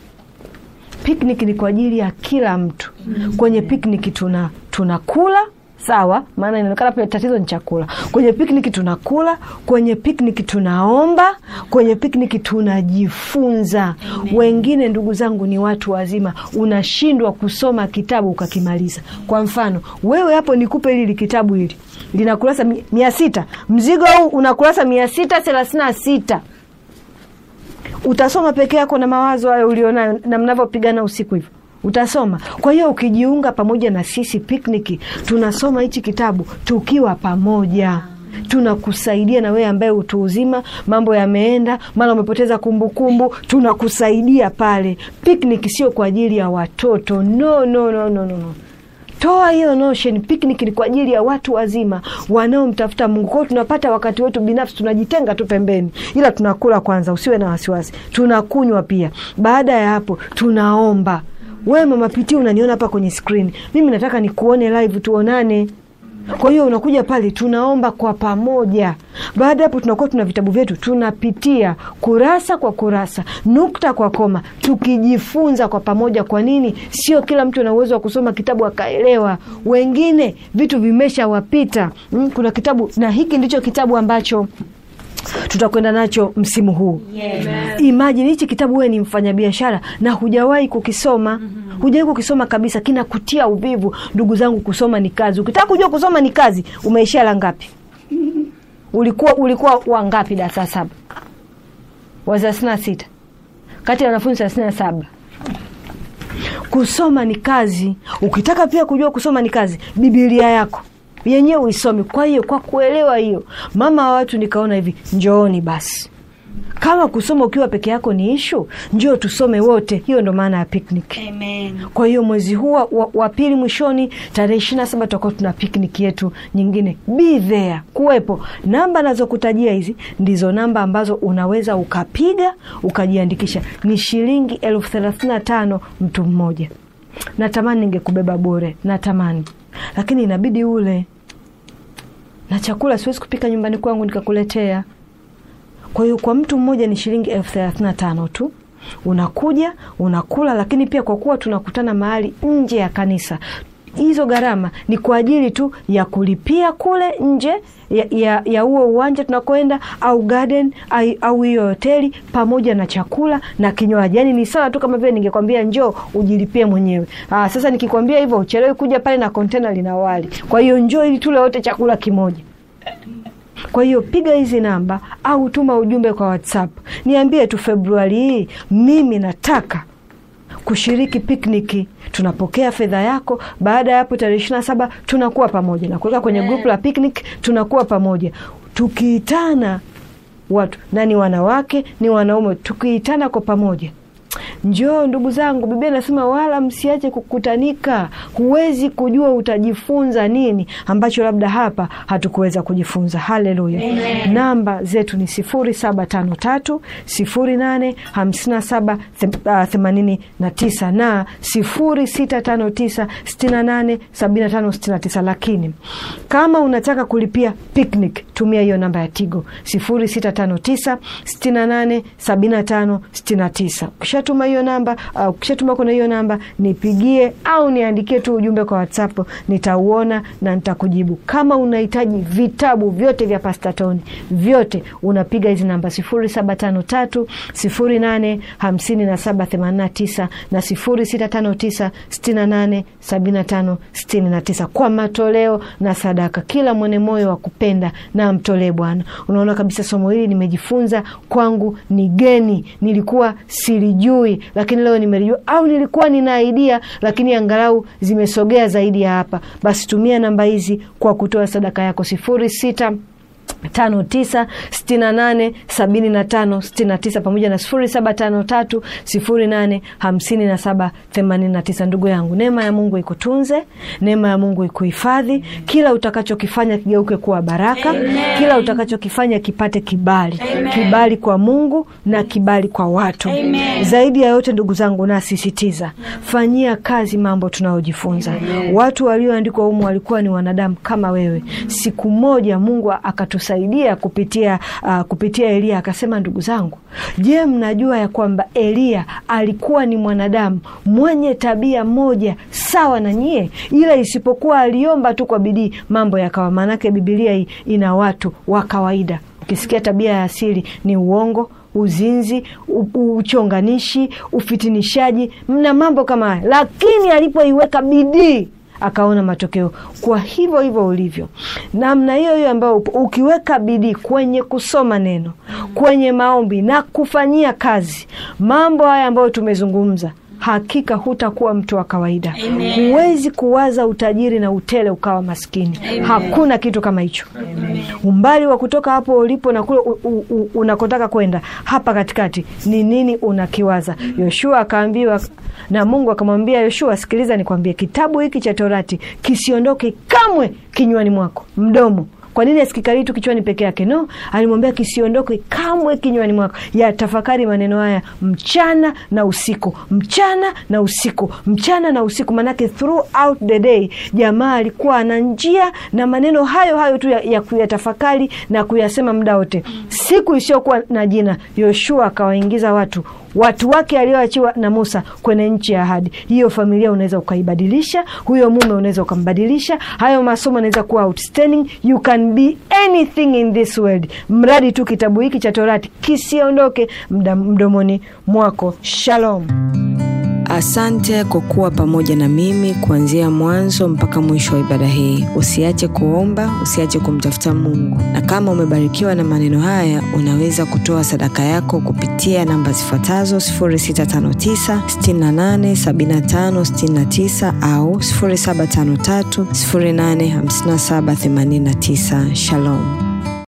picnic ni kwa ajili ya kila mtu. Kwenye picnic tuna tunakula sawa, maana inaonekana pale tatizo ni chakula. Kwenye picnic tunakula, kwenye picnic tunaomba, kwenye picnic tunajifunza. Wengine ndugu zangu ni watu wazima, unashindwa kusoma kitabu ukakimaliza. Kwa mfano wewe hapo, nikupe hili kitabu hili lina kurasa mi- mia sita, mzigo huu una kurasa mia sita thelathini na sita utasoma peke yako na mawazo hayo ulionayo na mnavyopigana usiku hivyo utasoma. Kwa hiyo ukijiunga pamoja na sisi picnic, tunasoma hichi kitabu tukiwa pamoja tunakusaidia na wewe ambaye utu uzima mambo yameenda, mara umepoteza kumbukumbu, tunakusaidia pale. Picnic sio kwa ajili ya watoto, no, no, no, no, no, no. Toa hiyo notion. Picnic ni kwa ajili ya watu wazima wanaomtafuta Mungu. Kwa hiyo tunapata wakati wetu binafsi, tunajitenga tu pembeni, ila tunakula kwanza, usiwe na wasiwasi. Tunakunywa pia. Baada ya hapo, tunaomba. Wewe mama Piti, unaniona hapa kwenye screen, mimi nataka nikuone live, tuonane. Kwa hiyo unakuja pale, tunaomba kwa pamoja. Baada ya hapo, tunakuwa tuna vitabu vyetu, tunapitia kurasa kwa kurasa, nukta kwa koma, tukijifunza kwa pamoja. Kwa nini? Sio kila mtu ana uwezo wa kusoma kitabu akaelewa. Wengine vitu vimeshawapita. Mm, kuna kitabu na hiki ndicho kitabu ambacho tutakwenda nacho msimu huu. Imagine hichi kitabu, wewe ni mfanyabiashara na hujawahi kukisoma, hujawahi kukisoma kabisa, kinakutia uvivu. Ndugu zangu, kusoma ni kazi. Ukitaka kujua kusoma ni kazi, umeishia la ngapi? Ulikuwa ulikuwa wangapi darasa saba? wa thelathini na sita kati ya wanafunzi thelathini na saba. Kusoma ni kazi. Ukitaka pia kujua kusoma ni kazi, Biblia yako yenyewe uisome. Kwa hiyo kwa kuelewa hiyo, mama wa watu, nikaona hivi, njooni basi kama kusoma ukiwa peke yako ni ishu, njoo tusome wote. Hiyo ndo maana ya picnic. Amen. Kwa hiyo mwezi huu wa, wa pili mwishoni, tarehe ishirini na saba tutakuwa tuna picnic yetu nyingine. Be there, kuwepo. Namba nazokutajia hizi ndizo namba ambazo unaweza ukapiga ukajiandikisha. Ni shilingi elfu thelathini na tano mtu mmoja. Natamani ningekubeba bure, natamani, lakini inabidi ule na chakula siwezi kupika nyumbani kwangu nikakuletea. Kwa hiyo kwa mtu mmoja ni shilingi elfu thelathini na tano tu, unakuja unakula. Lakini pia kwa kuwa tunakutana mahali nje ya kanisa, hizo gharama ni kwa ajili tu ya kulipia kule nje ya, ya, ya huo uwanja tunakwenda au garden ai- au hiyo hoteli pamoja na chakula na kinywaji. Yani ni sawa tu kama vile ningekwambia njoo ujilipie mwenyewe. Aa, sasa nikikwambia hivyo uchelewe kuja pale na kontena lina wali. Kwa hiyo njoo ili tule wote chakula kimoja. Kwa hiyo piga hizi namba au tuma ujumbe kwa WhatsApp, niambie tu Februari hii mimi nataka kushiriki pikniki. Tunapokea fedha yako. Baada ya hapo, tarehe ishirini na saba tunakuwa pamoja na kuweka kwenye grupu la piknik, tunakuwa pamoja tukiitana watu na ni wanawake ni wanaume, tukiitana kwa pamoja Njoo ndugu zangu, Biblia inasema wala msiache kukutanika. Huwezi kujua utajifunza nini ambacho labda hapa hatukuweza kujifunza. Haleluya! Namba zetu ni sifuri saba tano tatu sifuri nane hamsini na saba themanini na tisa na sifuri sita tano tisa sitini na nane sabini na tano sitini na tisa. Lakini kama unataka kulipia picnic, tumia hiyo namba ya Tigo sifuri sita tano tisa sitini na nane sabini na tano sitini na tisa. Ukishatuma hiyo namba au ukishatuma kwenye hiyo namba nipigie au niandikie tu ujumbe kwa WhatsApp, nitauona na nitakujibu. Kama unahitaji vitabu vyote vya Pastatoni vyote, unapiga hizi namba sifuri saba tano tatu sifuri nane hamsini na saba themanini na tisa na sifuri sita tano tisa sitini na nane sabini na tano sitini na tisa kwa matoleo na sadaka. Kila mwenye moyo wa kupenda na amtolee Bwana. Unaona kabisa somo hili nimejifunza, kwangu ni geni, nilikuwa silijui lakini leo nimelijua, au nilikuwa nina idea lakini angalau zimesogea zaidi ya hapa, basi tumia namba hizi kwa kutoa sadaka yako sifuri sita tano tisa sitini na nane sabini na tano sitini na tisa pamoja na sifuri saba tano tatu sifuri nane hamsini na saba themanini na tisa. Ndugu yangu, neema ya Mungu ikutunze, neema ya Mungu ikuhifadhi. Kila utakachokifanya kigeuke kuwa baraka, kila utakachokifanya kipate kibali, kibali kwa Mungu na kibali kwa watu. Zaidi ya yote, ndugu zangu, nasisitiza fanyia kazi mambo tunayojifunza. Watu walioandikwa humu walikuwa ni wanadamu kama wewe. Siku moja Mungu akatusaidia kupitia, uh, kupitia Eliya akasema, ndugu zangu, je, mnajua ya kwamba Eliya alikuwa ni mwanadamu mwenye tabia moja sawa na nyie, ila isipokuwa aliomba tu kwa bidii mambo yakawa. Maanake Bibilia hii ina watu wa kawaida. Ukisikia tabia ya asili ni uongo uzinzi, u- uchonganishi, ufitinishaji na mambo kama haya, lakini alipoiweka bidii akaona matokeo. Kwa hivyo hivyo ulivyo namna hiyo hiyo ambayo upo, ukiweka bidii kwenye kusoma neno, kwenye maombi na kufanyia kazi mambo haya ambayo tumezungumza, hakika hutakuwa mtu wa kawaida. Huwezi kuwaza utajiri na utele ukawa maskini. Hakuna kitu kama hicho. Umbali wa kutoka hapo ulipo na kule u- u- u- unakotaka kwenda hapa katikati ni nini unakiwaza? Yoshua akaambiwa na Mungu akamwambia Yoshua, sikiliza nikwambie, kitabu hiki cha Torati kisiondoke kamwe kinywani mwako, mdomo kwa nini asikikali tu kichwani peke yake? No, alimwambia kisiondoke kamwe kinywani mwako, ya tafakari maneno haya mchana na usiku, mchana na usiku, mchana na usiku. Manake throughout the day jamaa alikuwa ana njia na maneno hayo hayo tu ya, ya kuyatafakari na kuyasema muda wote. Siku isiyokuwa na jina, Yoshua akawaingiza watu watu wake alioachiwa na Musa kwenye nchi ya ahadi. Hiyo familia unaweza ukaibadilisha, huyo mume unaweza ukambadilisha, hayo masomo yanaweza kuwa outstanding. You can be anything in this world, mradi tu kitabu hiki cha Torati kisiondoke mda- mdomoni mwako. Shalom. Asante kwa kuwa pamoja na mimi kuanzia mwanzo mpaka mwisho wa ibada hii. Usiache kuomba, usiache kumtafuta Mungu, na kama umebarikiwa na maneno haya, unaweza kutoa sadaka yako kupitia namba zifuatazo 0659 68 75 69 au 0753 085789. Shalom.